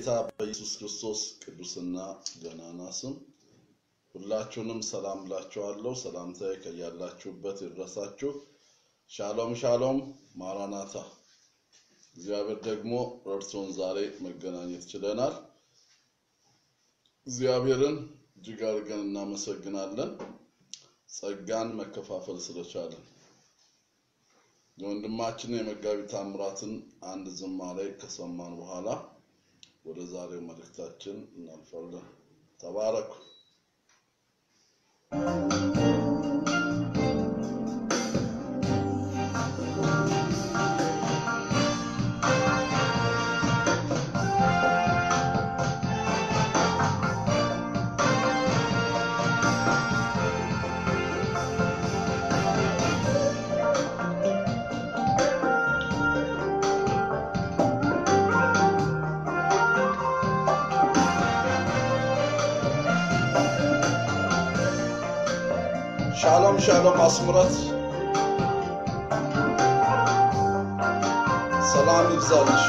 በጌታ በኢየሱስ ክርስቶስ ቅዱስና ገናና ስም ሁላችሁንም ሰላም ብላችኋለሁ። ሰላምታዬ ከያላችሁበት ይድረሳችሁ። ሻሎም ሻሎም፣ ማራናታ። እግዚአብሔር ደግሞ ረድቶን ዛሬ መገናኘት ችለናል። እግዚአብሔርን እጅግ አድርገን እናመሰግናለን፣ ጸጋን መከፋፈል ስለቻለን። የወንድማችን የመጋቢ ታምራትን አንድ ዝማሬ ከሰማን በኋላ ወደ ዛሬው መልእክታችን እናልፋለን። ተባረኩ። ሻሎም ሻሎም፣ አስምረት ሰላም ይብዛልሽ።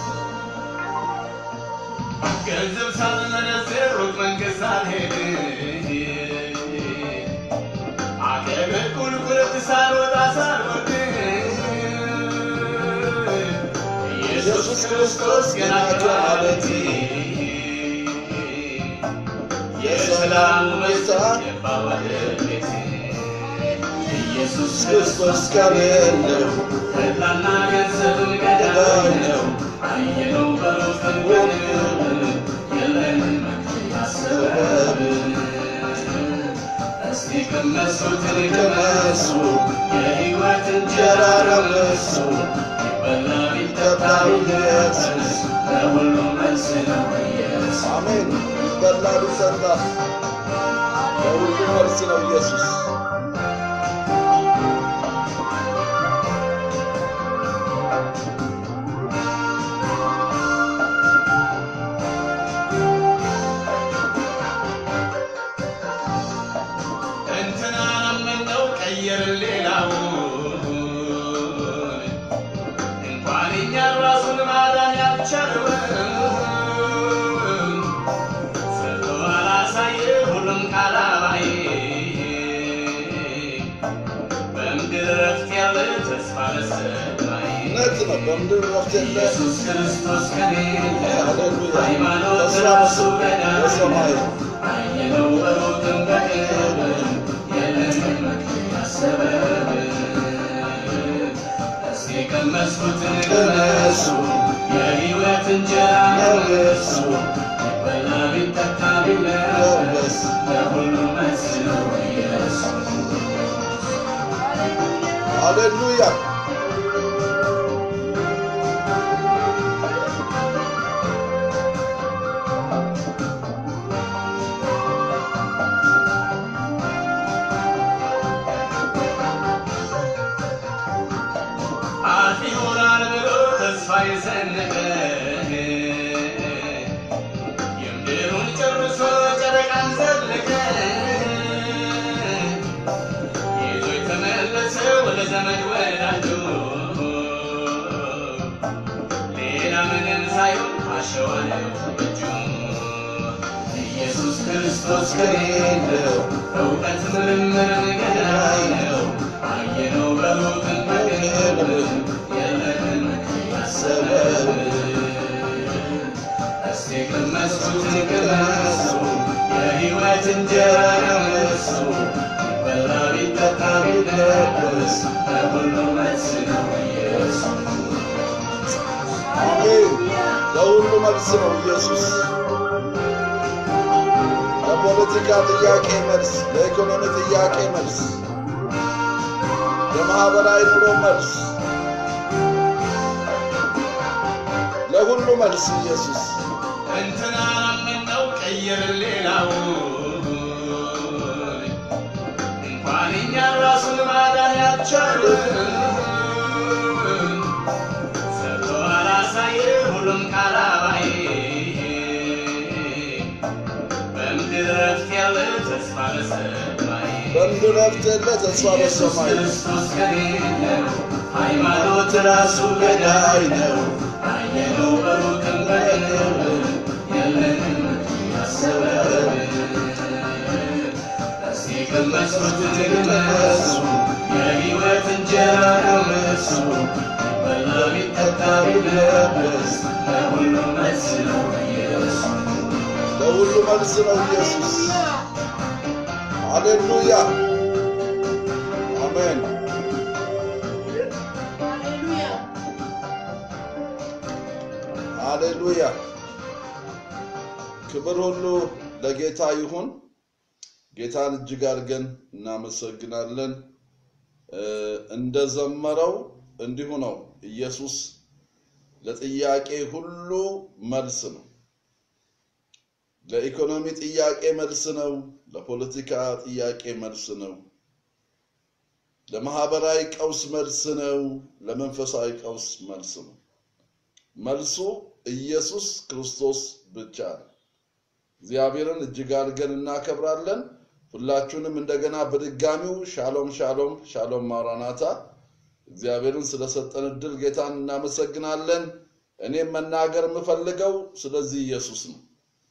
ገንዘብ ሳልመነዝር ሩቅ መንገድ ሳልሄድ አገር ቁልቁለት ሳልወጣ ሳልወርድ ኢየሱስ ክርስቶስ ገና ከማለቴ የሰላሙ ጌታ ገባ ወደ ቤቴ ኢየሱስ ክርስቶስ ከሌለው ተድላና ገንዘብን ገዳይ ነው አየነው በሩቅም በቅርብ የለንም መክፈያ ሰበብ እስቲ ቅመሱትን ቅመሱ የሕይወት እንጀራ ረመሱ ይበላ ቢጠጣ ቢለብስ ለሁሉ መልስ ነው ኢየሱስ አሜን። በላ ቢጠጣ ለሁሉ መልስ ነው ኢየሱስ። እንትናን አመነው ቀየርን ሌላውን እንኳን እኛን ራሱን ማዳን ያልቻለውን ሰርቶ አላሳየ ሁሉም ካላባይ በምድር ረፍት ያለ ተስፋ ለሰማይ እውነት ነው። በምድር ረፍት የለ ኢየሱስ ክርስቶስ ከሌለ ሃሌሉያ። ሃይማኖት ተስፋ ራሱ በሰማይ ገዳይ አየነው በሩቅም በቅርብ የለንም መክፈያ ሰበብ እስቲ ቀመስኩትን ቅመሱ የሕይወት እንጀራ ነው እርሱ ይበላ ቢጠጣ ቢለበስ ለሁሉ መልስ ነው ኢየሱስ ሃሌሉያ። አፍ ይሆናል ብሎ ተስፋ የሰነቀ የምድሩን ጨርሶ ጨረቃን ዘለቀ ይዞ የተመለሰ ወደ ዘመድ ወዳጁ ሌላ ምንም ሳይሆን አሸዋ ነው እጁ ኢየሱስ ክርስቶስ ከሌለው እውቀት ምርምርን ገዳይ ነው አየነው በሩቅም በቅርብ የለንም መክፈያ ሰበብ እስቲ ቅመሱትን ቅመሱ የሕይወት እንጀራ ነው እርሱ ይበላ ቢጠጣ ቢለበስ ለሁሉ መልስ ነው ኢየሱስ አሜን። ለሁሉ መልስ ነው ኢየሱስ። ለፖለቲካ ጥያቄ መልስ፣ ለኢኮኖሚ ጥያቄ መልስ፣ ለማህበራዊ ኑሮ መልስ፣ ለሁሉ መልስ ኢየሱስ። እንትናን አመነው ቀየርን ሌላውን እንኳን እኛን ራሱን ማዳን ያልቻለን ሰርቶ አላሳየ ሁሉም ካላባይ በምድር ረፍት ያለ ተስፋ ለሰማይ በምድር ረፍት የለ ተስፋ ኢየሱስ በሰማይ ክርስቶስ ከሌለ ሃይማኖት ራሱ ገዳይ ነው። አየነው በሩቅም በቅርብ የቀመሱት ቅመሱ የሕይወት እንጀራ ነው እሱ ቢበላ ቢጠጣ ቢለበስ ለሁሉም መልስ ነው ኢየሱስ ለሁሉ መልስ ነው ኢየሱስ። ሃሌሉያ አሜን። ሃሌሉያ ክብር ሁሉ ለጌታ ይሁን። ጌታን እጅግ አድርገን እናመሰግናለን። እ፣ እንደዘመረው እንዲሁ ነው። ኢየሱስ ለጥያቄ ሁሉ መልስ ነው። ለኢኮኖሚ ጥያቄ መልስ ነው። ለፖለቲካ ጥያቄ መልስ ነው። ለማህበራዊ ቀውስ መልስ ነው። ለመንፈሳዊ ቀውስ መልስ ነው። መልሱ ኢየሱስ ክርስቶስ ብቻ ነው። እግዚአብሔርን እጅግ አድርገን እናከብራለን። ሁላችሁንም እንደገና በድጋሚው ሻሎም ሻሎም ሻሎም ማራናታ እግዚአብሔርን ስለሰጠን እድል ጌታን እናመሰግናለን። እኔም መናገር የምፈልገው ስለዚህ ኢየሱስ ነው።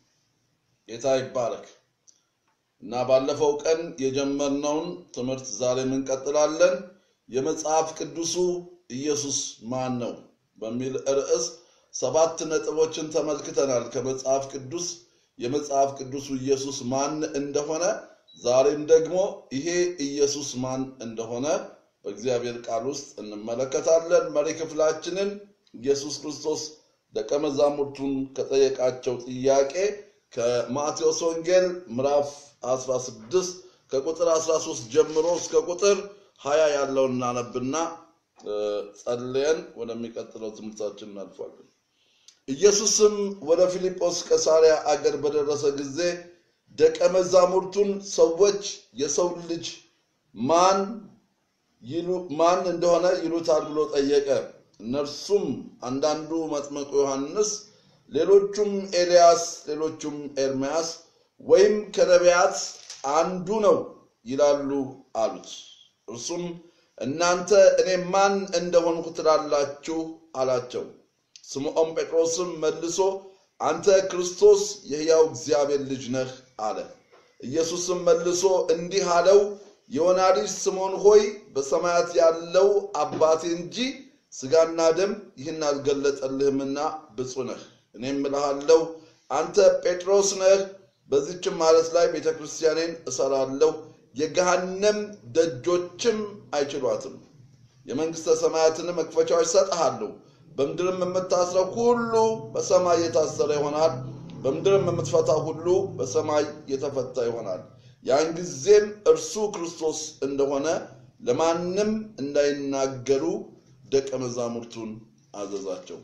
ጌታ ይባረክ እና ባለፈው ቀን የጀመርነውን ትምህርት ዛሬም እንቀጥላለን። የመጽሐፍ ቅዱሱ ኢየሱስ ማን ነው በሚል ርዕስ ሰባት ነጥቦችን ተመልክተናል። ከመጽሐፍ ቅዱስ የመጽሐፍ ቅዱሱ ኢየሱስ ማን እንደሆነ ዛሬም ደግሞ ይሄ ኢየሱስ ማን እንደሆነ በእግዚአብሔር ቃል ውስጥ እንመለከታለን። መሪ ክፍላችንን ኢየሱስ ክርስቶስ ደቀ መዛሙርቱን ከጠየቃቸው ጥያቄ ከማቴዎስ ወንጌል ምዕራፍ 16 ከቁጥር 13 ጀምሮ እስከ ቁጥር 20 ያለውን እናነብና እ፣ ጸልየን ወደሚቀጥለው ትምህርታችን እናልፋለን። ኢየሱስም ወደ ፊልጶስ ቀሳሪያ አገር በደረሰ ጊዜ ደቀ መዛሙርቱን ሰዎች የሰው ልጅ ማን ይሉ ማን እንደሆነ ይሉታል ብሎ ጠየቀ። እነርሱም አንዳንዱ መጥምቁ ዮሐንስ፣ ሌሎቹም ኤልያስ፣ ሌሎቹም ኤርምያስ ወይም ከነቢያት አንዱ ነው ይላሉ አሉት። እርሱም እናንተ እኔ ማን እንደሆንኩ ትላላችሁ አላቸው። ስምዖን ጴጥሮስም መልሶ አንተ ክርስቶስ የሕያው እግዚአብሔር ልጅ ነህ አለ። ኢየሱስም መልሶ እንዲህ አለው፣ የዮና ልጅ ስምዖን ሆይ በሰማያት ያለው አባቴ እንጂ ሥጋና ደም ይህን አልገለጠልህምና ብፁዕ ነህ። እኔም እልሃለሁ አንተ ጴጥሮስ ነህ፣ በዚችም ማለት ላይ ቤተ ክርስቲያኔን እሰራለሁ፣ የገሃነም ደጆችም አይችሏትም። የመንግሥተ ሰማያትን መክፈቻዎች እሰጥሃለሁ። በምድርም የምታስረው ሁሉ በሰማይ የታሰረ ይሆናል፣ በምድርም የምትፈታ ሁሉ በሰማይ የተፈታ ይሆናል። ያን ጊዜም እርሱ ክርስቶስ እንደሆነ ለማንም እንዳይናገሩ ደቀ መዛሙርቱን አዘዛቸው።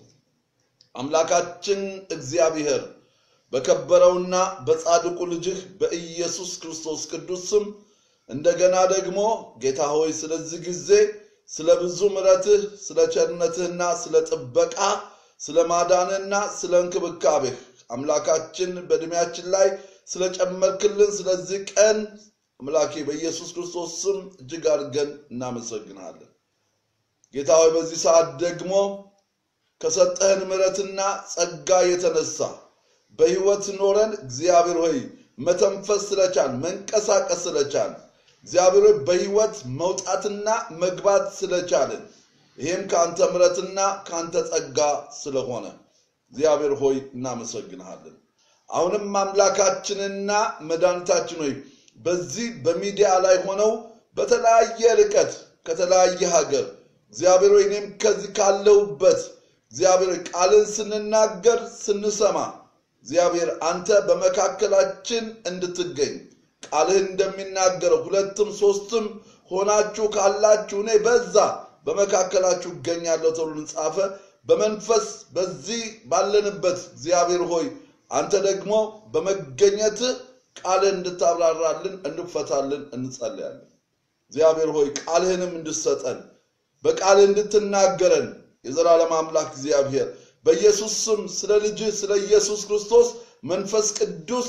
አምላካችን እግዚአብሔር በከበረውና በጻድቁ ልጅህ በኢየሱስ ክርስቶስ ቅዱስ ስም እንደገና ደግሞ ጌታ ሆይ ስለዚህ ጊዜ ስለ ብዙ ምሕረትህ ስለ ቸርነትህና ስለ ጥበቃ ስለ ማዳንህና ስለ እንክብካቤህ አምላካችን በዕድሜያችን ላይ ስለጨመርክልን ስለዚህ ቀን አምላኬ በኢየሱስ ክርስቶስ ስም እጅግ አድርገን እናመሰግናለን። ጌታ ሆይ በዚህ ሰዓት ደግሞ ከሰጠህን ምሕረትና ጸጋ የተነሳ በሕይወት ኖረን እግዚአብሔር ሆይ መተንፈስ ስለቻል መንቀሳቀስ ስለቻል እግዚአብሔር ሆይ በሕይወት መውጣትና መግባት ስለቻልን ይህም ከአንተ ምሕረትና ከአንተ ጸጋ ስለሆነ እግዚአብሔር ሆይ እናመሰግንሃለን። አሁንም አምላካችንና መድኃኒታችን ሆይ በዚህ በሚዲያ ላይ ሆነው በተለያየ ርቀት ከተለያየ ሀገር እግዚአብሔር ሆይ እኔም ከዚህ ካለሁበት እግዚአብሔር ሆይ ቃልን ስንናገር ስንሰማ እግዚአብሔር አንተ በመካከላችን እንድትገኝ ቃልህ እንደሚናገረው ሁለትም ሶስትም ሆናችሁ ካላችሁ እኔ በዛ በመካከላችሁ እገኛለሁ ተብሎ ጻፈ። በመንፈስ በዚህ ባለንበት እግዚአብሔር ሆይ አንተ ደግሞ በመገኘት ቃልህ እንድታብራራልን እንድፈታልን እንጸልያለን። እግዚአብሔር ሆይ ቃልህንም እንድሰጠን በቃልህ እንድትናገረን የዘላለም አምላክ እግዚአብሔር በኢየሱስ ስም ስለ ልጅህ ስለ ኢየሱስ ክርስቶስ መንፈስ ቅዱስ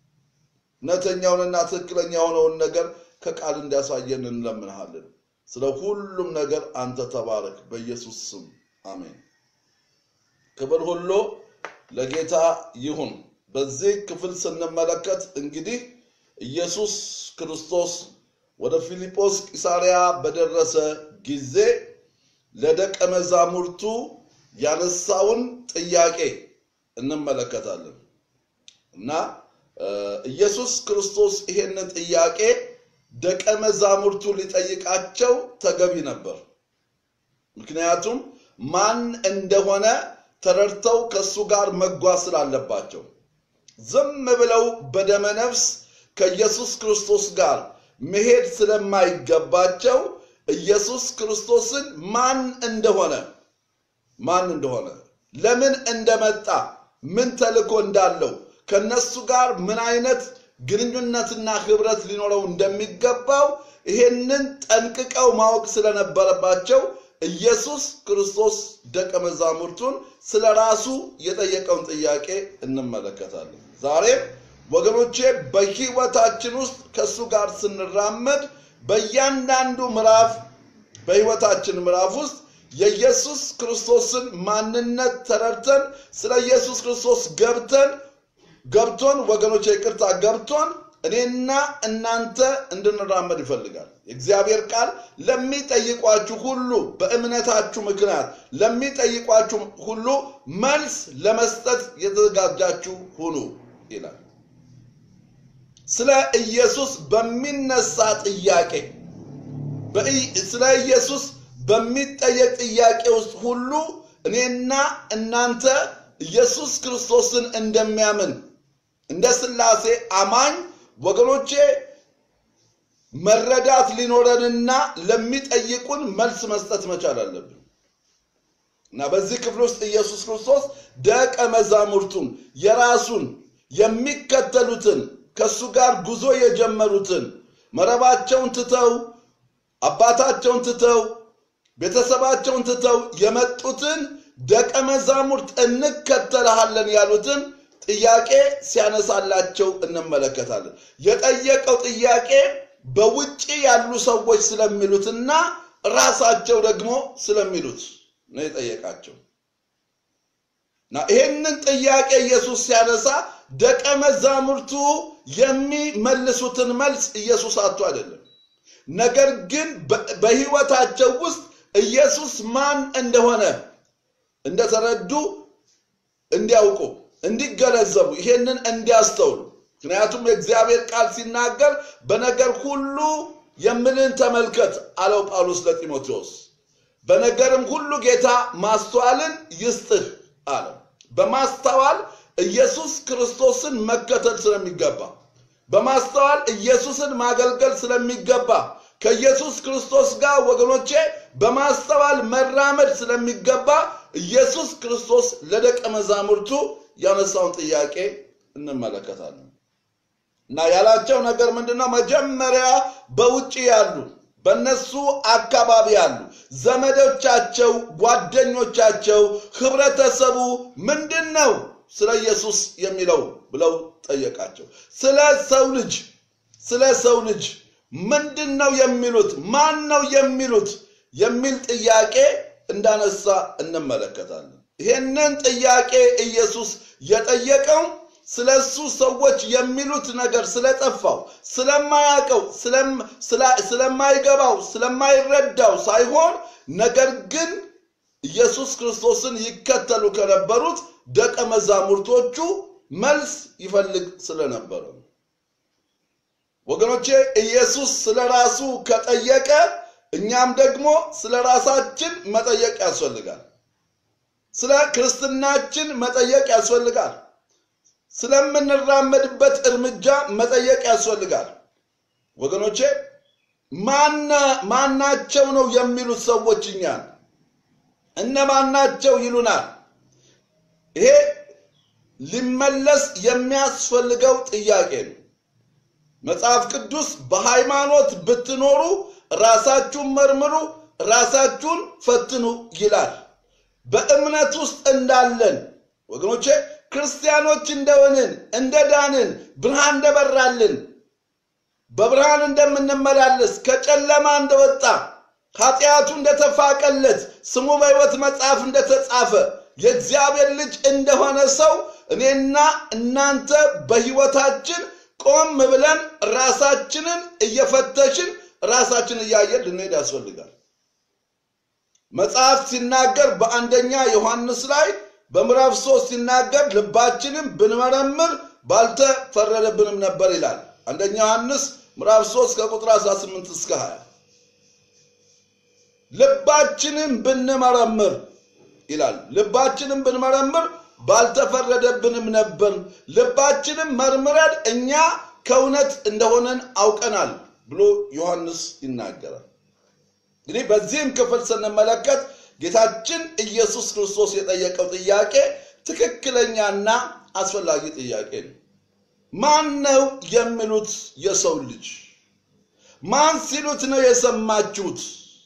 እውነተኛውንና ትክክለኛ የሆነውን ነገር ከቃል እንዲያሳየን እንለምንሃለን። ስለ ሁሉም ነገር አንተ ተባረክ፣ በኢየሱስ ስም አሜን። ክብር ሁሉ ለጌታ ይሁን። በዚህ ክፍል ስንመለከት እንግዲህ ኢየሱስ ክርስቶስ ወደ ፊልጶስ ቂሳርያ በደረሰ ጊዜ ለደቀ መዛሙርቱ ያነሳውን ጥያቄ እንመለከታለን እና ኢየሱስ ክርስቶስ ይሄንን ጥያቄ ደቀ መዛሙርቱ ሊጠይቃቸው ተገቢ ነበር። ምክንያቱም ማን እንደሆነ ተረድተው ከእሱ ጋር መጓዝ ስላለባቸው ዝም ብለው በደመ ነፍስ ከኢየሱስ ክርስቶስ ጋር መሄድ ስለማይገባቸው ኢየሱስ ክርስቶስን ማን እንደሆነ ማን እንደሆነ ለምን እንደመጣ ምን ተልእኮ እንዳለው ከነሱ ጋር ምን አይነት ግንኙነትና ህብረት ሊኖረው እንደሚገባው ይሄንን ጠንቅቀው ማወቅ ስለነበረባቸው ኢየሱስ ክርስቶስ ደቀ መዛሙርቱን ስለ ራሱ የጠየቀውን ጥያቄ እንመለከታለን። ዛሬም ወገኖቼ በህይወታችን ውስጥ ከእሱ ጋር ስንራመድ በእያንዳንዱ ምዕራፍ በህይወታችን ምዕራፍ ውስጥ የኢየሱስ ክርስቶስን ማንነት ተረድተን ስለ ኢየሱስ ክርስቶስ ገብተን ገብቶን ወገኖች ይቅርታ ገብቶን እኔና እናንተ እንድንራመድ ይፈልጋል። የእግዚአብሔር ቃል ለሚጠይቋችሁ ሁሉ በእምነታችሁ ምክንያት ለሚጠይቋችሁ ሁሉ መልስ ለመስጠት የተዘጋጃችሁ ሁኑ ይላል። ስለ ኢየሱስ በሚነሳ ጥያቄ ስለ ኢየሱስ በሚጠየቅ ጥያቄ ውስጥ ሁሉ እኔና እናንተ ኢየሱስ ክርስቶስን እንደሚያምን እንደ ስላሴ አማኝ ወገኖቼ መረዳት ሊኖረንና ለሚጠይቁን መልስ መስጠት መቻል አለብን እና በዚህ ክፍል ውስጥ ኢየሱስ ክርስቶስ ደቀ መዛሙርቱን የራሱን የሚከተሉትን ከእሱ ጋር ጉዞ የጀመሩትን መረባቸውን ትተው አባታቸውን ትተው ቤተሰባቸውን ትተው የመጡትን ደቀ መዛሙርት እንከተልሃለን ያሉትን ጥያቄ ሲያነሳላቸው እንመለከታለን። የጠየቀው ጥያቄ በውጭ ያሉ ሰዎች ስለሚሉትና ራሳቸው ደግሞ ስለሚሉት ነው የጠየቃቸው እና ይህንን ጥያቄ ኢየሱስ ሲያነሳ ደቀ መዛሙርቱ የሚመልሱትን መልስ ኢየሱስ አቶ አይደለም። ነገር ግን በህይወታቸው ውስጥ ኢየሱስ ማን እንደሆነ እንደተረዱ እንዲያውቁ እንዲገነዘቡ ይሄንን እንዲያስተውሉ ምክንያቱም የእግዚአብሔር ቃል ሲናገር በነገር ሁሉ የምልን ተመልከት አለው ጳውሎስ ለጢሞቴዎስ በነገርም ሁሉ ጌታ ማስተዋልን ይስጥህ አለው በማስተዋል ኢየሱስ ክርስቶስን መከተል ስለሚገባ በማስተዋል ኢየሱስን ማገልገል ስለሚገባ ከኢየሱስ ክርስቶስ ጋር ወገኖቼ በማስተዋል መራመድ ስለሚገባ ኢየሱስ ክርስቶስ ለደቀ መዛሙርቱ ያነሳውን ጥያቄ እንመለከታለን እና ያላቸው ነገር ምንድነው? መጀመሪያ በውጭ ያሉ በነሱ አካባቢ ያሉ ዘመዶቻቸው፣ ጓደኞቻቸው፣ ህብረተሰቡ ምንድን ነው ስለ ኢየሱስ የሚለው ብለው ጠየቃቸው። ስለ ሰው ልጅ ስለ ሰው ልጅ ምንድን ነው የሚሉት? ማን ነው የሚሉት? የሚል ጥያቄ እንዳነሳ እንመለከታለን። ይህንን ጥያቄ ኢየሱስ የጠየቀው ስለ እሱ ሰዎች የሚሉት ነገር ስለጠፋው፣ ስለማያውቀው፣ ስለማይገባው፣ ስለማይረዳው ሳይሆን ነገር ግን ኢየሱስ ክርስቶስን ይከተሉ ከነበሩት ደቀ መዛሙርቶቹ መልስ ይፈልግ ስለነበረ ወገኖቼ ኢየሱስ ስለ ራሱ ከጠየቀ እኛም ደግሞ ስለ ራሳችን መጠየቅ ያስፈልጋል። ስለ ክርስትናችን መጠየቅ ያስፈልጋል። ስለምንራመድበት እርምጃ መጠየቅ ያስፈልጋል። ወገኖቼ ማናቸው ነው የሚሉት ሰዎች እኛን እነማናቸው ይሉናል። ይሄ ሊመለስ የሚያስፈልገው ጥያቄ ነው። መጽሐፍ ቅዱስ በሃይማኖት ብትኖሩ ራሳችሁን መርምሩ፣ ራሳችሁን ፈትኑ ይላል። በእምነት ውስጥ እንዳለን ወገኖቼ ክርስቲያኖች እንደሆንን እንደ ዳንን ብርሃን እንደበራልን በብርሃን እንደምንመላለስ ከጨለማ እንደወጣ ኃጢአቱ እንደተፋቀለት ስሙ በሕይወት መጽሐፍ እንደተጻፈ የእግዚአብሔር ልጅ እንደሆነ ሰው እኔና እናንተ በሕይወታችን ቆም ብለን ራሳችንን እየፈተሽን ራሳችን እያየን ልንሄድ ያስፈልጋል። መጽሐፍ ሲናገር በአንደኛ ዮሐንስ ላይ በምዕራፍ ሶስት ሲናገር ልባችንን ብንመረምር ባልተፈረደብንም ነበር ይላል። አንደኛ ዮሐንስ ምዕራፍ 3 ከቁጥር 18 እስከ 20 ልባችንን ብንመረምር ይላል። ልባችንን ብንመረምር ባልተፈረደብንም ነበር። ልባችንን መርምረን እኛ ከእውነት እንደሆነን አውቀናል ብሎ ዮሐንስ ይናገራል። እንግዲህ በዚህም ክፍል ስንመለከት ጌታችን ኢየሱስ ክርስቶስ የጠየቀው ጥያቄ ትክክለኛና አስፈላጊ ጥያቄ ነው። ማን ነው የሚሉት የሰው ልጅ? ማን ሲሉት ነው የሰማችሁት?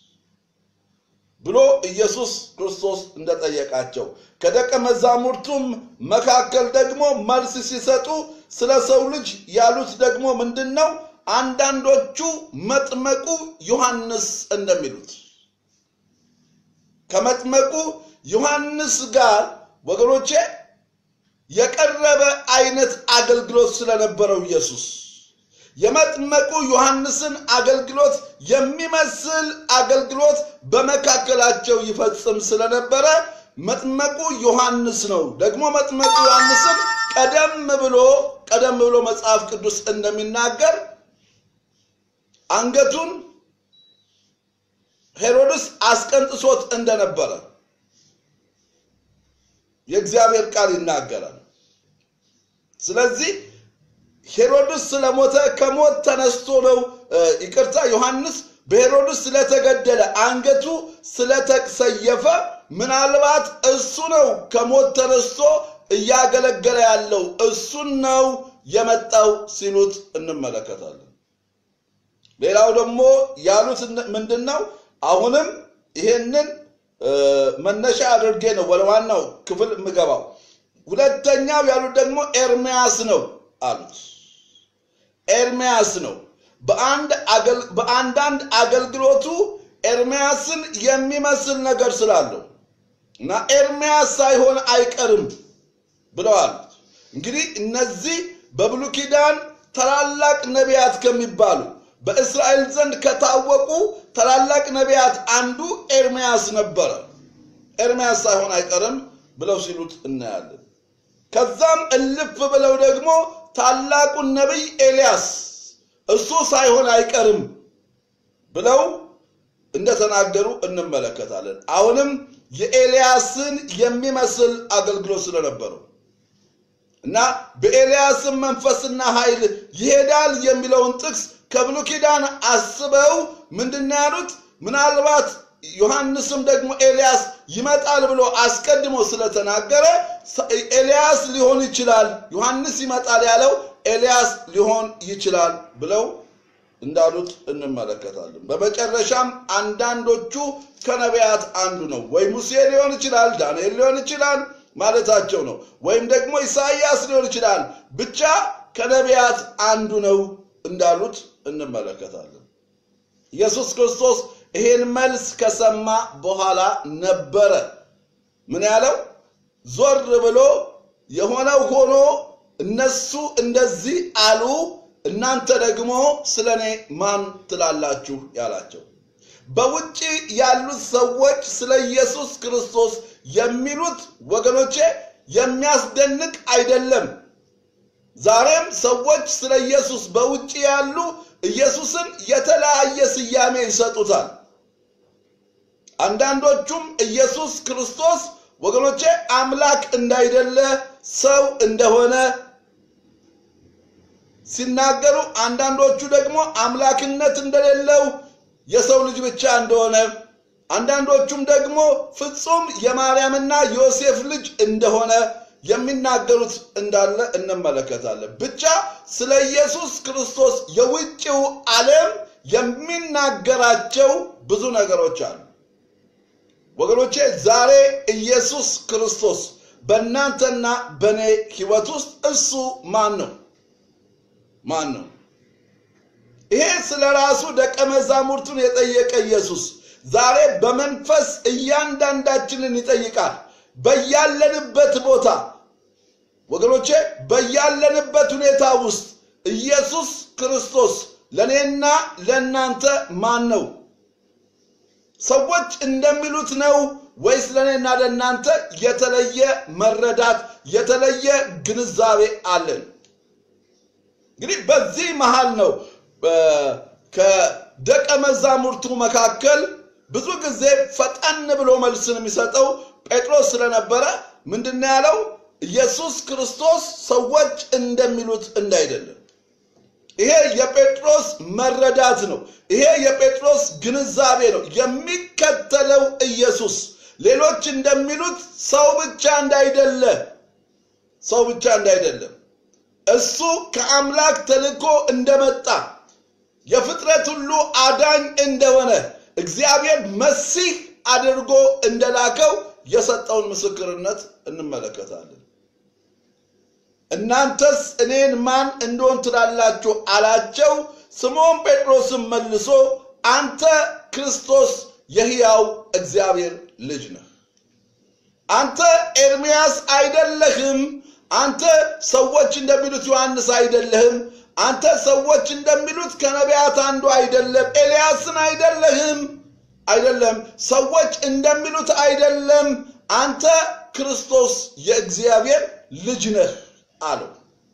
ብሎ ኢየሱስ ክርስቶስ እንደጠየቃቸው ከደቀ መዛሙርቱም መካከል ደግሞ መልስ ሲሰጡ ስለ ሰው ልጅ ያሉት ደግሞ ምንድን ነው? አንዳንዶቹ መጥመቁ ዮሐንስ እንደሚሉት ከመጥመቁ ዮሐንስ ጋር ወገኖቼ የቀረበ አይነት አገልግሎት ስለነበረው ኢየሱስ የመጥመቁ ዮሐንስን አገልግሎት የሚመስል አገልግሎት በመካከላቸው ይፈጽም ስለነበረ መጥመቁ ዮሐንስ ነው። ደግሞ መጥመቁ ዮሐንስን ቀደም ብሎ ቀደም ብሎ መጽሐፍ ቅዱስ እንደሚናገር አንገቱን ሄሮድስ አስቀንጥሶት እንደነበረ የእግዚአብሔር ቃል ይናገራል። ስለዚህ ሄሮድስ ስለሞተ ከሞት ተነስቶ ነው ይቅርታ፣ ዮሐንስ በሄሮድስ ስለተገደለ አንገቱ ስለተሰየፈ ምናልባት እሱ ነው ከሞት ተነስቶ እያገለገለ ያለው እሱን ነው የመጣው ሲሉት እንመለከታለን። ሌላው ደግሞ ያሉት ምንድን ነው? አሁንም ይሄንን መነሻ አድርጌ ነው ወደ ዋናው ክፍል የምገባው። ሁለተኛው ያሉት ደግሞ ኤርሚያስ ነው አሉት። ኤርሚያስ ነው። በአንዳንድ አገልግሎቱ ኤርሚያስን የሚመስል ነገር ስላለው እና ኤርሚያስ ሳይሆን አይቀርም ብለዋል። እንግዲህ እነዚህ በብሉይ ኪዳን ታላላቅ ነቢያት ከሚባሉ በእስራኤል ዘንድ ከታወቁ ታላላቅ ነቢያት አንዱ ኤርሚያስ ነበረ። ኤርሚያስ ሳይሆን አይቀርም ብለው ሲሉት እናያለን። ከዛም እልፍ ብለው ደግሞ ታላቁን ነቢይ ኤልያስ እሱ ሳይሆን አይቀርም ብለው እንደተናገሩ እንመለከታለን። አሁንም የኤልያስን የሚመስል አገልግሎት ስለነበረው እና በኤልያስም መንፈስና ኃይል ይሄዳል የሚለውን ጥቅስ ከብሉይ ኪዳን አስበው ምንድን ነው ያሉት? ምናልባት ዮሐንስም ደግሞ ኤልያስ ይመጣል ብሎ አስቀድሞ ስለተናገረ ኤልያስ ሊሆን ይችላል፣ ዮሐንስ ይመጣል ያለው ኤልያስ ሊሆን ይችላል ብለው እንዳሉት እንመለከታለን። በመጨረሻም አንዳንዶቹ ከነቢያት አንዱ ነው፣ ወይ ሙሴ ሊሆን ይችላል፣ ዳንኤል ሊሆን ይችላል ማለታቸው ነው፣ ወይም ደግሞ ኢሳይያስ ሊሆን ይችላል፣ ብቻ ከነቢያት አንዱ ነው እንዳሉት እንመለከታለን። ኢየሱስ ክርስቶስ ይሄን መልስ ከሰማ በኋላ ነበረ ምን ያለው? ዞር ብሎ የሆነው ሆኖ እነሱ እንደዚህ አሉ፣ እናንተ ደግሞ ስለ እኔ ማን ትላላችሁ ያላቸው። በውጭ ያሉት ሰዎች ስለ ኢየሱስ ክርስቶስ የሚሉት ወገኖቼ የሚያስደንቅ አይደለም። ዛሬም ሰዎች ስለ ኢየሱስ በውጭ ያሉ ኢየሱስን የተለያየ ስያሜ ይሰጡታል። አንዳንዶቹም ኢየሱስ ክርስቶስ ወገኖቼ አምላክ እንዳይደለ ሰው እንደሆነ ሲናገሩ፣ አንዳንዶቹ ደግሞ አምላክነት እንደሌለው የሰው ልጅ ብቻ እንደሆነ፣ አንዳንዶቹም ደግሞ ፍጹም የማርያምና ዮሴፍ ልጅ እንደሆነ የሚናገሩት እንዳለ እንመለከታለን። ብቻ ስለ ኢየሱስ ክርስቶስ የውጭው ዓለም የሚናገራቸው ብዙ ነገሮች አሉ። ወገኖቼ ዛሬ ኢየሱስ ክርስቶስ በእናንተና በእኔ ሕይወት ውስጥ እሱ ማን ነው? ማን ነው? ይሄ ስለ ራሱ ደቀ መዛሙርቱን የጠየቀ ኢየሱስ ዛሬ በመንፈስ እያንዳንዳችንን ይጠይቃል። በያለንበት ቦታ ወገኖቼ በያለንበት ሁኔታ ውስጥ ኢየሱስ ክርስቶስ ለእኔና ለእናንተ ማን ነው? ሰዎች እንደሚሉት ነው ወይስ ለእኔና ለእናንተ የተለየ መረዳት የተለየ ግንዛቤ አለን? እንግዲህ በዚህ መሃል ነው ከደቀ መዛሙርቱ መካከል ብዙ ጊዜ ፈጠን ብሎ መልስን የሚሰጠው ጴጥሮስ ስለነበረ ምንድን ያለው ኢየሱስ ክርስቶስ ሰዎች እንደሚሉት እንዳይደለም። ይሄ የጴጥሮስ መረዳት ነው። ይሄ የጴጥሮስ ግንዛቤ ነው። የሚከተለው ኢየሱስ ሌሎች እንደሚሉት ሰው ብቻ እንዳይደለ ሰው ብቻ እንዳይደለም እሱ ከአምላክ ተልኮ እንደመጣ የፍጥረት ሁሉ አዳኝ እንደሆነ እግዚአብሔር መሲህ አድርጎ እንደላከው የሰጠውን ምስክርነት እንመለከታለን። እናንተስ እኔን ማን እንደሆን ትላላችሁ አላቸው። ስምዖን ጴጥሮስም መልሶ አንተ ክርስቶስ የሕያው እግዚአብሔር ልጅ ነህ፣ አንተ ኤርምያስ አይደለህም፣ አንተ ሰዎች እንደሚሉት ዮሐንስ አይደለህም፣ አንተ ሰዎች እንደሚሉት ከነቢያት አንዱ አይደለም፣ ኤልያስን አይደለህም፣ አይደለም፣ ሰዎች እንደሚሉት አይደለም፣ አንተ ክርስቶስ የእግዚአብሔር ልጅ ነህ አለው።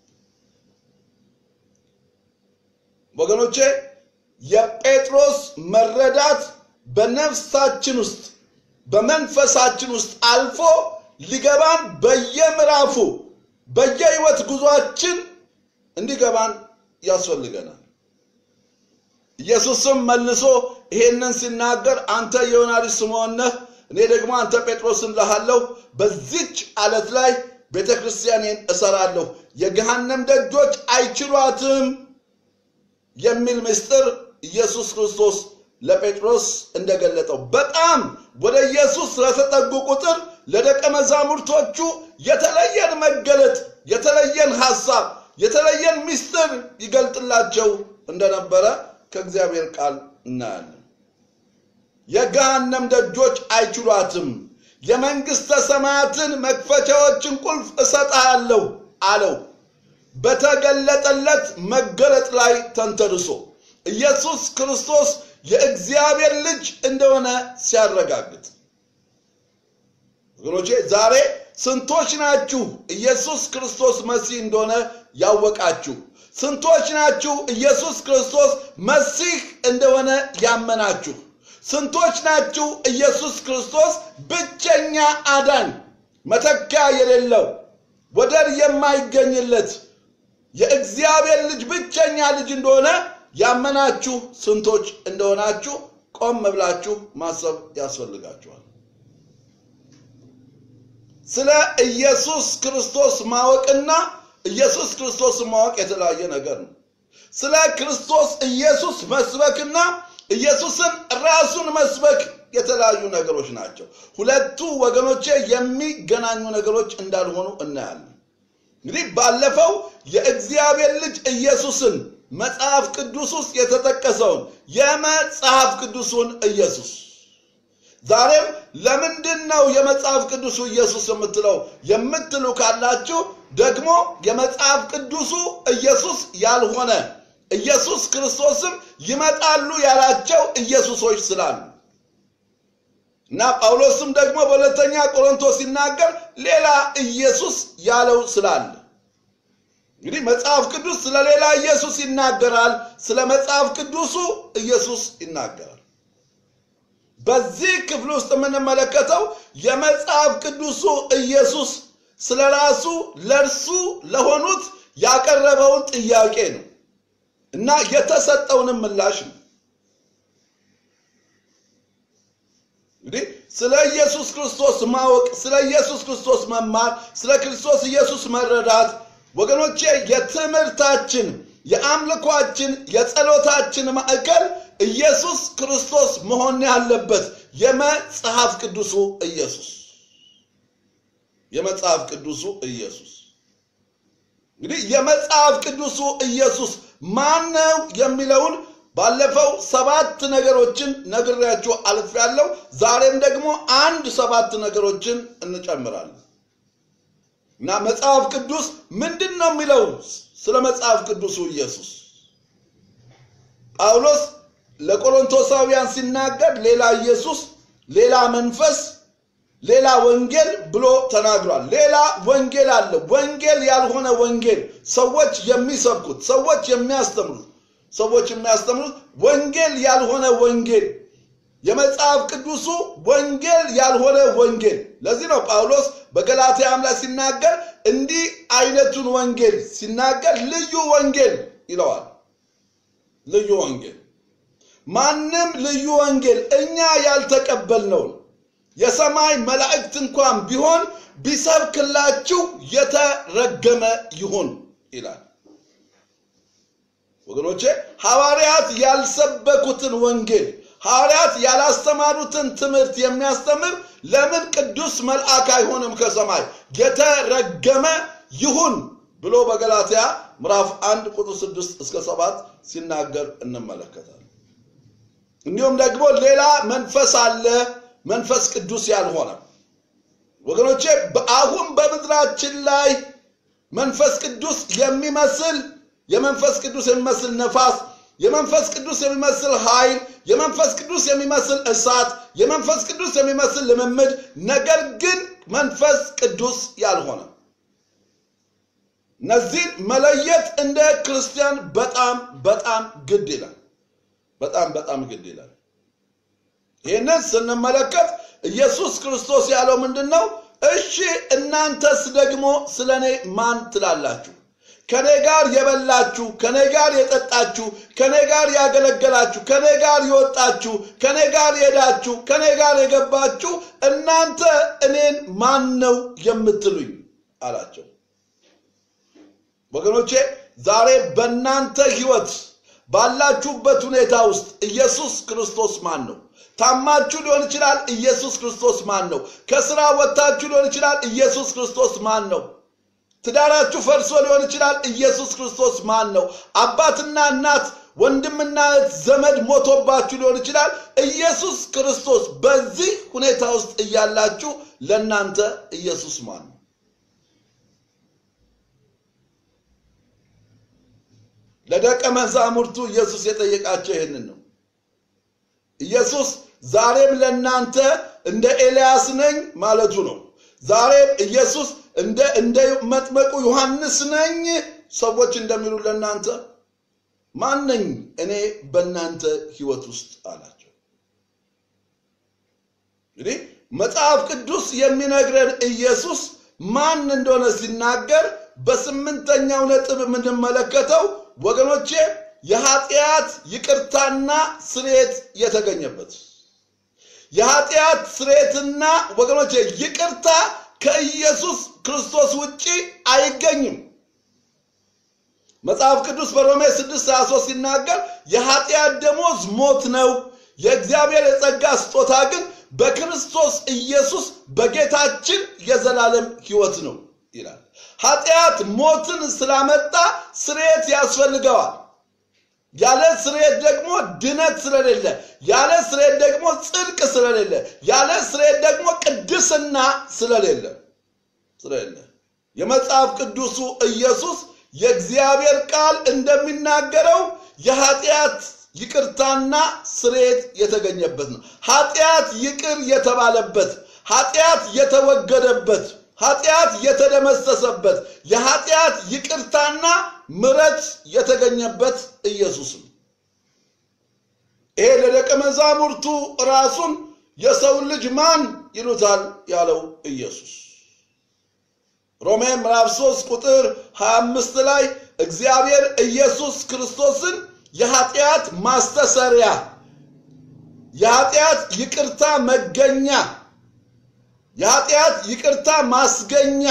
ወገኖቼ የጴጥሮስ መረዳት በነፍሳችን ውስጥ በመንፈሳችን ውስጥ አልፎ ሊገባን በየምዕራፉ በየህይወት ጉዟችን እንዲገባን ያስፈልገናል። ኢየሱስም መልሶ ይሄንን ሲናገር አንተ የዮና ልጅ ስምዖን ነህ፣ እኔ ደግሞ አንተ ጴጥሮስ እልሃለሁ፣ በዚች አለት ላይ ቤተ ክርስቲያኔን እሰራለሁ፣ የገሃነም ደጆች አይችሏትም የሚል ምስጢር ኢየሱስ ክርስቶስ ለጴጥሮስ እንደገለጠው በጣም ወደ ኢየሱስ ስለተጠጉ ቁጥር ለደቀ መዛሙርቶቹ የተለየን መገለጥ፣ የተለየን ሐሳብ፣ የተለየን ምስጢር ይገልጥላቸው እንደነበረ ከእግዚአብሔር ቃል እናያለን። የገሃነም ደጆች አይችሏትም፣ የመንግሥተ ሰማያትን መክፈቻዎችን ቁልፍ እሰጥሃለሁ አለው። በተገለጠለት መገለጥ ላይ ተንተርሶ ኢየሱስ ክርስቶስ የእግዚአብሔር ልጅ እንደሆነ ሲያረጋግጥ ወገኖቼ ዛሬ ስንቶች ናችሁ ኢየሱስ ክርስቶስ መሲህ እንደሆነ ያወቃችሁ? ስንቶች ናችሁ ኢየሱስ ክርስቶስ መሲህ እንደሆነ ያመናችሁ? ስንቶች ናችሁ ኢየሱስ ክርስቶስ ብቸኛ አዳኝ፣ መተኪያ የሌለው ወደር የማይገኝለት የእግዚአብሔር ልጅ ብቸኛ ልጅ እንደሆነ ያመናችሁ ስንቶች እንደሆናችሁ ቆም ብላችሁ ማሰብ ያስፈልጋችኋል። ስለ ኢየሱስ ክርስቶስ ማወቅና ኢየሱስ ክርስቶስን ማወቅ የተለያየ ነገር ነው። ስለ ክርስቶስ ኢየሱስ መስበክና ኢየሱስን ራሱን መስበክ የተለያዩ ነገሮች ናቸው። ሁለቱ ወገኖቼ የሚገናኙ ነገሮች እንዳልሆኑ እናያለን። እንግዲህ ባለፈው የእግዚአብሔር ልጅ ኢየሱስን መጽሐፍ ቅዱስ ውስጥ የተጠቀሰውን የመጽሐፍ ቅዱሱን ኢየሱስ ዛሬም ለምንድን ነው የመጽሐፍ ቅዱሱ ኢየሱስ የምትለው የምትሉ ካላችሁ ደግሞ የመጽሐፍ ቅዱሱ ኢየሱስ ያልሆነ ኢየሱስ ክርስቶስም ይመጣሉ ያላቸው ኢየሱሶች ስላሉ እና ጳውሎስም ደግሞ በሁለተኛ ቆሮንቶስ ሲናገር ሌላ ኢየሱስ ያለው ስላለ እንግዲህ መጽሐፍ ቅዱስ ስለ ሌላ ኢየሱስ ይናገራል፣ ስለ መጽሐፍ ቅዱሱ ኢየሱስ ይናገራል። በዚህ ክፍል ውስጥ የምንመለከተው የመጽሐፍ ቅዱሱ ኢየሱስ ስለ ራሱ ለእርሱ ለሆኑት ያቀረበውን ጥያቄ ነው እና የተሰጠውንም ምላሽ ነው። እንግዲህ ስለ ኢየሱስ ክርስቶስ ማወቅ፣ ስለ ኢየሱስ ክርስቶስ መማር፣ ስለ ክርስቶስ ኢየሱስ መረዳት ወገኖቼ የትምህርታችን፣ የአምልኳችን፣ የጸሎታችን ማዕከል ኢየሱስ ክርስቶስ መሆን ያለበት የመጽሐፍ ቅዱሱ ኢየሱስ የመጽሐፍ ቅዱሱ ኢየሱስ እንግዲህ የመጽሐፍ ቅዱሱ ኢየሱስ ማን ነው የሚለውን ባለፈው ሰባት ነገሮችን ነግሬያችሁ አልፌያለሁ። ዛሬም ደግሞ አንድ ሰባት ነገሮችን እንጨምራለን እና መጽሐፍ ቅዱስ ምንድን ነው የሚለው ስለ መጽሐፍ ቅዱሱ ኢየሱስ ጳውሎስ ለቆሮንቶሳውያን ሲናገር ሌላ ኢየሱስ፣ ሌላ መንፈስ፣ ሌላ ወንጌል ብሎ ተናግሯል። ሌላ ወንጌል አለ። ወንጌል ያልሆነ ወንጌል ሰዎች የሚሰብኩት ሰዎች የሚያስተምሩት ሰዎች የሚያስተምሩት ወንጌል ያልሆነ ወንጌል የመጽሐፍ ቅዱሱ ወንጌል ያልሆነ ወንጌል። ለዚህ ነው ጳውሎስ በገላትያም ላይ ሲናገር እንዲህ አይነቱን ወንጌል ሲናገር ልዩ ወንጌል ይለዋል። ልዩ ወንጌል ማንም ልዩ ወንጌል እኛ ያልተቀበልነውን የሰማይ መላእክት እንኳን ቢሆን ቢሰብክላችሁ የተረገመ ይሁን ይላል። ወገኖቼ ሐዋርያት ያልሰበኩትን ወንጌል ሐዋርያት ያላስተማሩትን ትምህርት የሚያስተምር ለምን ቅዱስ መልአክ አይሆንም ከሰማይ የተረገመ ይሁን ብሎ በገላትያ ምዕራፍ አንድ ቁጥር ስድስት እስከ ሰባት ሲናገር እንመለከታለን። እንዲሁም ደግሞ ሌላ መንፈስ አለ፣ መንፈስ ቅዱስ ያልሆነ ወገኖቼ። አሁን በምድራችን ላይ መንፈስ ቅዱስ የሚመስል የመንፈስ ቅዱስ የሚመስል ነፋስ የመንፈስ ቅዱስ የሚመስል ኃይል፣ የመንፈስ ቅዱስ የሚመስል እሳት፣ የመንፈስ ቅዱስ የሚመስል ልምምድ፣ ነገር ግን መንፈስ ቅዱስ ያልሆነ እነዚህን መለየት እንደ ክርስቲያን በጣም በጣም ግድ ይላል። በጣም በጣም ግድ ይላል። ይህንን ስንመለከት ኢየሱስ ክርስቶስ ያለው ምንድን ነው? እሺ እናንተስ ደግሞ ስለ እኔ ማን ትላላችሁ? ከኔ ጋር የበላችሁ፣ ከኔ ጋር የጠጣችሁ፣ ከኔ ጋር ያገለገላችሁ፣ ከኔ ጋር የወጣችሁ፣ ከኔ ጋር የሄዳችሁ፣ ከኔ ጋር የገባችሁ እናንተ እኔን ማን ነው የምትሉኝ አላቸው። ወገኖቼ ዛሬ በእናንተ ህይወት ባላችሁበት ሁኔታ ውስጥ ኢየሱስ ክርስቶስ ማን ነው? ታማችሁ ሊሆን ይችላል። ኢየሱስ ክርስቶስ ማን ነው? ከስራ ወጥታችሁ ሊሆን ይችላል። ኢየሱስ ክርስቶስ ማን ነው? ትዳራችሁ ፈርሶ ሊሆን ይችላል። ኢየሱስ ክርስቶስ ማን ነው? አባትና እናት፣ ወንድምና እህት፣ ዘመድ ሞቶባችሁ ሊሆን ይችላል። ኢየሱስ ክርስቶስ በዚህ ሁኔታ ውስጥ እያላችሁ ለእናንተ ኢየሱስ ማን ነው? ለደቀ መዛሙርቱ ኢየሱስ የጠየቃቸው ይህንን ነው። ኢየሱስ ዛሬም ለእናንተ እንደ ኤልያስ ነኝ ማለቱ ነው። ዛሬም ኢየሱስ እንደ እንደ መጥመቁ ዮሐንስ ነኝ ሰዎች እንደሚሉ ለእናንተ ማን ነኝ እኔ በእናንተ ህይወት ውስጥ አላቸው። እንግዲህ መጽሐፍ ቅዱስ የሚነግረን ኢየሱስ ማን እንደሆነ ሲናገር በስምንተኛው ነጥብ የምንመለከተው ወገኖቼ የኃጢአት ይቅርታና ስርየት የተገኘበት የኃጢአት ስርየትና ወገኖቼ ይቅርታ ከኢየሱስ ክርስቶስ ውጪ አይገኝም። መጽሐፍ ቅዱስ በሮሜ 6 23 ሲናገር የኃጢአት ደሞዝ ሞት ነው፣ የእግዚአብሔር የጸጋ ስጦታ ግን በክርስቶስ ኢየሱስ በጌታችን የዘላለም ሕይወት ነው ይላል። ኃጢአት ሞትን ስላመጣ ስርየት ያስፈልገዋል። ያለ ስርየት ደግሞ ድነት ስለሌለ፣ ያለ ስርየት ደግሞ ጽድቅ ስለሌለ፣ ያለ ስርየት ደግሞ ቅድስና ስለሌለ ስለሌለ የመጽሐፍ ቅዱሱ ኢየሱስ የእግዚአብሔር ቃል እንደሚናገረው የኃጢአት ይቅርታና ስርየት የተገኘበት ነው። ኃጢአት ይቅር የተባለበት፣ ኃጢአት የተወገደበት፣ ኃጢአት የተደመሰሰበት፣ የኃጢአት ይቅርታና ምረት የተገኘበት ኢየሱስ ነው። ይሄ ለደቀ መዛሙርቱ ራሱን የሰውን ልጅ ማን ይሉታል ያለው ኢየሱስ ሮሜ ምዕራፍ 3 ቁጥር 25 ላይ እግዚአብሔር ኢየሱስ ክርስቶስን የኃጢአት ማስተሰሪያ የኃጢአት ይቅርታ መገኛ የኃጢአት ይቅርታ ማስገኛ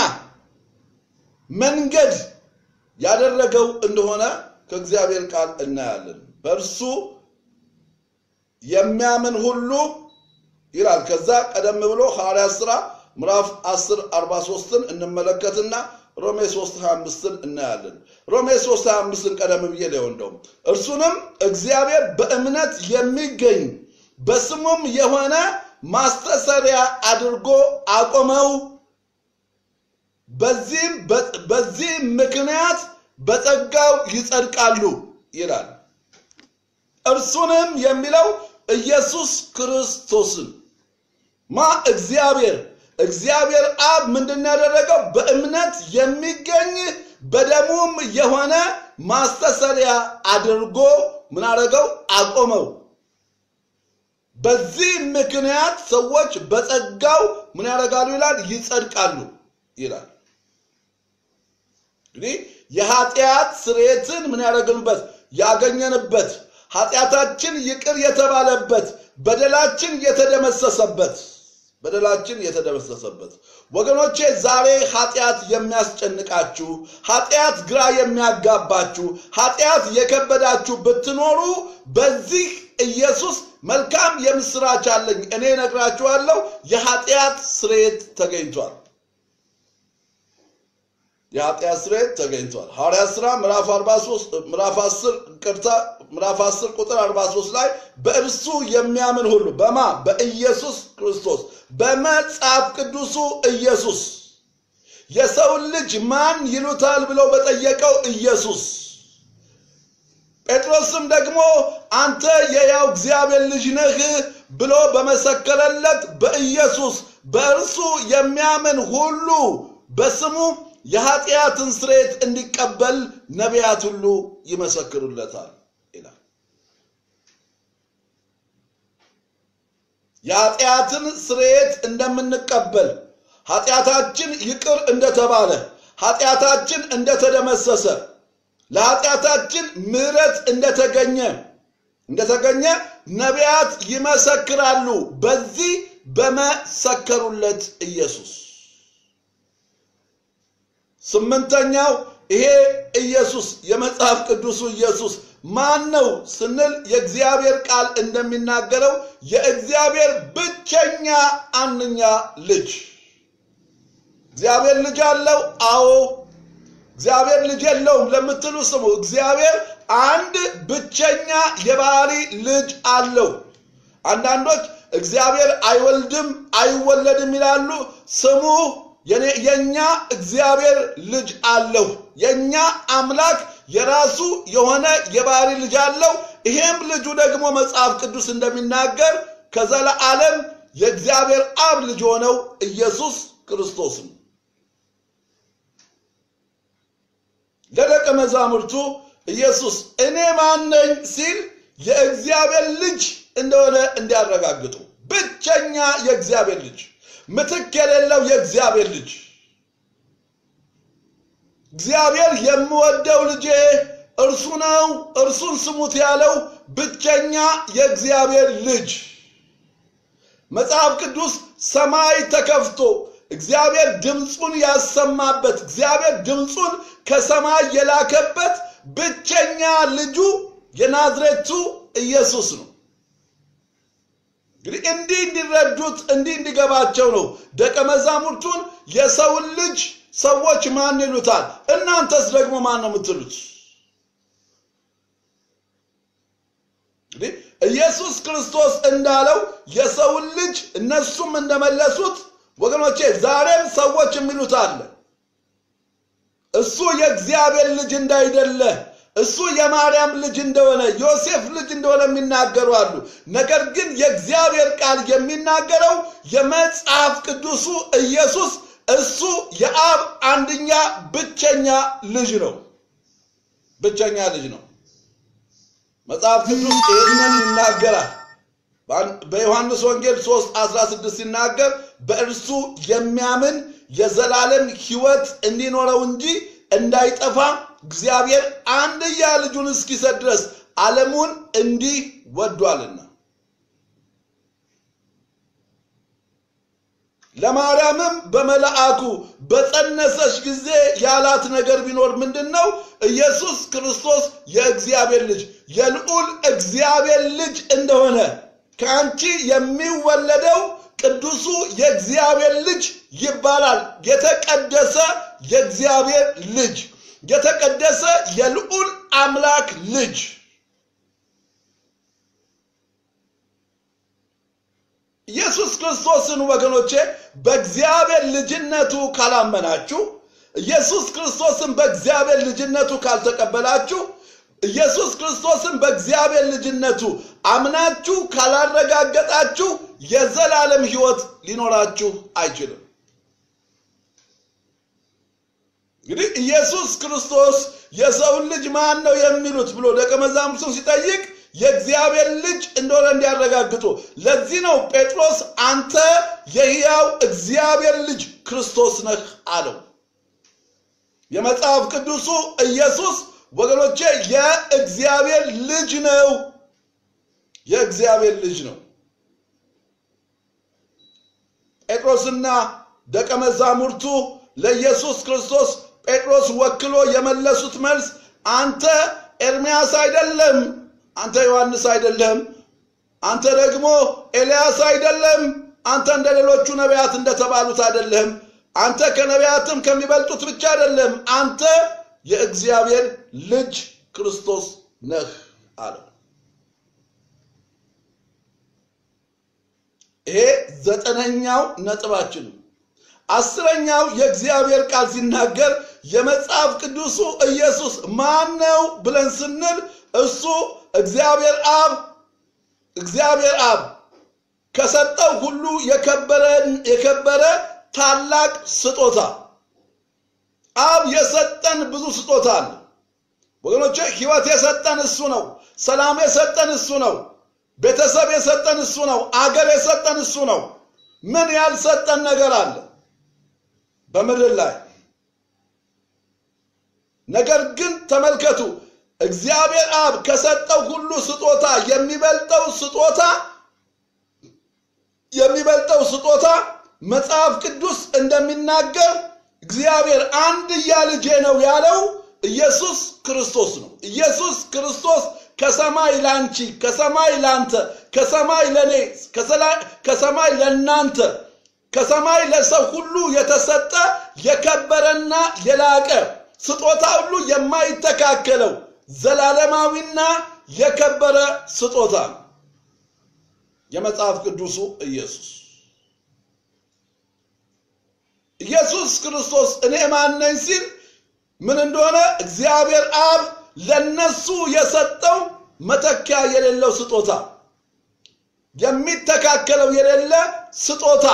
መንገድ ያደረገው እንደሆነ ከእግዚአብሔር ቃል እናያለን። በእርሱ የሚያምን ሁሉ ይላል። ከዛ ቀደም ብሎ ሐዋርያት ሥራ ምዕራፍ 10 43ን እንመለከትና ሮሜ 3 25ን እናያለን። ሮሜ 3 25ን ቀደም ብዬ ለው እንደውም እርሱንም እግዚአብሔር በእምነት የሚገኝ በስሙም የሆነ ማስተሰሪያ አድርጎ አቆመው። በዚህም በዚህ ምክንያት በጸጋው ይጸድቃሉ ይላል። እርሱንም የሚለው ኢየሱስ ክርስቶስን ማ እግዚአብሔር እግዚአብሔር አብ ምንድን ያደረገው በእምነት የሚገኝ በደሙም የሆነ ማስተሰሪያ አድርጎ ምን አደረገው? አቆመው። በዚህ ምክንያት ሰዎች በጸጋው ምን ያደርጋሉ ይላል? ይጸድቃሉ ይላል። እንግዲህ የኃጢአት ስርየትን ምን ያደረግንበት ያገኘንበት ኃጢአታችን ይቅር የተባለበት በደላችን የተደመሰሰበት በደላችን የተደመሰሰበት ወገኖቼ፣ ዛሬ ኃጢአት የሚያስጨንቃችሁ ኃጢአት ግራ የሚያጋባችሁ ኃጢአት የከበዳችሁ ብትኖሩ በዚህ ኢየሱስ መልካም የምስራች አለኝ። እኔ እነግራችኋለሁ፣ የኃጢአት ስርየት ተገኝቷል። የኃጢአት ስርየት ተገኝቷል። ሐዋርያት ሥራ ምዕራፍ 43 ምዕራፍ 10 ቅርታ ምዕራፍ 10 ቁጥር 43 ላይ በእርሱ የሚያምን ሁሉ በማ በኢየሱስ ክርስቶስ በመጽሐፍ ቅዱሱ ኢየሱስ የሰውን ልጅ ማን ይሉታል ብለው በጠየቀው ኢየሱስ ጴጥሮስም ደግሞ አንተ የያው እግዚአብሔር ልጅ ነህ ብሎ በመሰከረለት በኢየሱስ በእርሱ የሚያምን ሁሉ በስሙ የኃጢአትን ስርየት እንዲቀበል ነቢያት ሁሉ ይመሰክሩለታል ይላል። የኃጢአትን ስርየት እንደምንቀበል ኃጢአታችን ይቅር እንደተባለ ኃጢአታችን እንደተደመሰሰ ለኃጢአታችን ምሕረት እንደተገኘ እንደተገኘ ነቢያት ይመሰክራሉ በዚህ በመሰከሩለት ኢየሱስ። ስምንተኛው ይሄ ኢየሱስ የመጽሐፍ ቅዱሱ ኢየሱስ ማን ነው ስንል የእግዚአብሔር ቃል እንደሚናገረው የእግዚአብሔር ብቸኛ አንኛ ልጅ። እግዚአብሔር ልጅ አለው? አዎ። እግዚአብሔር ልጅ የለውም ለምትሉ ስሙ። እግዚአብሔር አንድ ብቸኛ የባህሪ ልጅ አለው። አንዳንዶች እግዚአብሔር አይወልድም አይወለድም ይላሉ። ስሙ የኛ እግዚአብሔር ልጅ አለው። የኛ አምላክ የራሱ የሆነ የባህሪ ልጅ አለው። ይሄም ልጁ ደግሞ መጽሐፍ ቅዱስ እንደሚናገር ከዘለዓለም የእግዚአብሔር አብ ልጅ ሆነው ኢየሱስ ክርስቶስ ነው። ለደቀ መዛሙርቱ ኢየሱስ እኔ ማን ነኝ ሲል የእግዚአብሔር ልጅ እንደሆነ እንዲያረጋግጡ ብቸኛ የእግዚአብሔር ልጅ ምትክ የሌለው የእግዚአብሔር ልጅ እግዚአብሔር የምወደው ልጄ እርሱ ነው፣ እርሱን ስሙት ያለው ብቸኛ የእግዚአብሔር ልጅ። መጽሐፍ ቅዱስ ሰማይ ተከፍቶ እግዚአብሔር ድምፁን ያሰማበት እግዚአብሔር ድምፁን ከሰማይ የላከበት ብቸኛ ልጁ የናዝሬቱ ኢየሱስ ነው። እንግዲህ እንዲህ እንዲረዱት እንዲህ እንዲገባቸው ነው ደቀ መዛሙርቱን የሰውን ልጅ ሰዎች ማን ይሉታል? እናንተስ ደግሞ ማን ነው የምትሉት? እንግዲህ ኢየሱስ ክርስቶስ እንዳለው የሰውን ልጅ እነሱም እንደመለሱት ወገኖቼ ዛሬም ሰዎች የሚሉት አለ። እሱ የእግዚአብሔር ልጅ እንዳይደለ እሱ የማርያም ልጅ እንደሆነ ዮሴፍ ልጅ እንደሆነ የሚናገሩ አሉ። ነገር ግን የእግዚአብሔር ቃል የሚናገረው የመጽሐፍ ቅዱሱ ኢየሱስ እሱ የአብ አንድኛ ብቸኛ ልጅ ነው። ብቸኛ ልጅ ነው። መጽሐፍ ቅዱስ ይህንን ይናገራል። በዮሐንስ ወንጌል 3 16 ሲናገር በእርሱ የሚያምን የዘላለም ሕይወት እንዲኖረው እንጂ እንዳይጠፋ እግዚአብሔር አንድያ ልጁን እስኪሰጥ ድረስ ዓለሙን እንዲህ ወዷልና። ለማርያምም በመልአኩ በጸነሰች ጊዜ ያላት ነገር ቢኖር ምንድን ነው? ኢየሱስ ክርስቶስ የእግዚአብሔር ልጅ የልዑል እግዚአብሔር ልጅ እንደሆነ ከአንቺ የሚወለደው ቅዱሱ የእግዚአብሔር ልጅ ይባላል። የተቀደሰ የእግዚአብሔር ልጅ፣ የተቀደሰ የልዑል አምላክ ልጅ ኢየሱስ ክርስቶስን ወገኖቼ በእግዚአብሔር ልጅነቱ ካላመናችሁ ኢየሱስ ክርስቶስን በእግዚአብሔር ልጅነቱ ካልተቀበላችሁ ኢየሱስ ክርስቶስን በእግዚአብሔር ልጅነቱ አምናችሁ ካላረጋገጣችሁ የዘላለም ሕይወት ሊኖራችሁ አይችልም። እንግዲህ ኢየሱስ ክርስቶስ የሰውን ልጅ ማን ነው የሚሉት ብሎ ደቀ መዛሙርቱን ሲጠይቅ የእግዚአብሔር ልጅ እንደሆነ እንዲያረጋግጡ። ለዚህ ነው ጴጥሮስ አንተ የሕያው እግዚአብሔር ልጅ ክርስቶስ ነህ አለው። የመጽሐፍ ቅዱሱ ኢየሱስ ወገኖቼ የእግዚአብሔር ልጅ ነው። የእግዚአብሔር ልጅ ነው። ጴጥሮስና ደቀ መዛሙርቱ ለኢየሱስ ክርስቶስ ጴጥሮስ ወክሎ የመለሱት መልስ አንተ ኤርምያስ አይደለም፣ አንተ ዮሐንስ አይደለም፣ አንተ ደግሞ ኤልያስ አይደለም፣ አንተ እንደ ሌሎቹ ነቢያት እንደተባሉት አይደለም፣ አንተ ከነቢያትም ከሚበልጡት ብቻ አይደለም፣ አንተ የእግዚአብሔር ልጅ ክርስቶስ ነህ አለው። ይሄ ዘጠነኛው ነጥባችን ነው። አስረኛው የእግዚአብሔር ቃል ሲናገር የመጽሐፍ ቅዱሱ ኢየሱስ ማን ነው ብለን ስንል እሱ እግዚአብሔር አብ እግዚአብሔር አብ ከሰጠው ሁሉ የከበረ ታላቅ ስጦታ አብ የሰጠን ብዙ ስጦታ አለ ወገኖቼ። ሕይወት የሰጠን እሱ ነው። ሰላም የሰጠን እሱ ነው። ቤተሰብ የሰጠን እሱ ነው። አገር የሰጠን እሱ ነው። ምን ያልሰጠን ነገር አለ በምድር ላይ? ነገር ግን ተመልከቱ፣ እግዚአብሔር አብ ከሰጠው ሁሉ ስጦታ የሚበልጠው ስጦታ የሚበልጠው ስጦታ መጽሐፍ ቅዱስ እንደሚናገር እግዚአብሔር አንድያ ልጄ ነው ያለው ኢየሱስ ክርስቶስ ነው። ኢየሱስ ክርስቶስ ከሰማይ ላንቺ፣ ከሰማይ ላንተ፣ ከሰማይ ለኔ፣ ከሰማይ ለናንተ፣ ከሰማይ ለሰው ሁሉ የተሰጠ የከበረና የላቀ ስጦታ ሁሉ የማይተካከለው ዘላለማዊና የከበረ ስጦታ ነው የመጽሐፍ ቅዱሱ ኢየሱስ። ኢየሱስ ክርስቶስ እኔ ማን ነኝ ሲል ምን እንደሆነ እግዚአብሔር አብ ለነሱ የሰጠው መተኪያ የሌለው ስጦታ የሚተካከለው የሌለ ስጦታ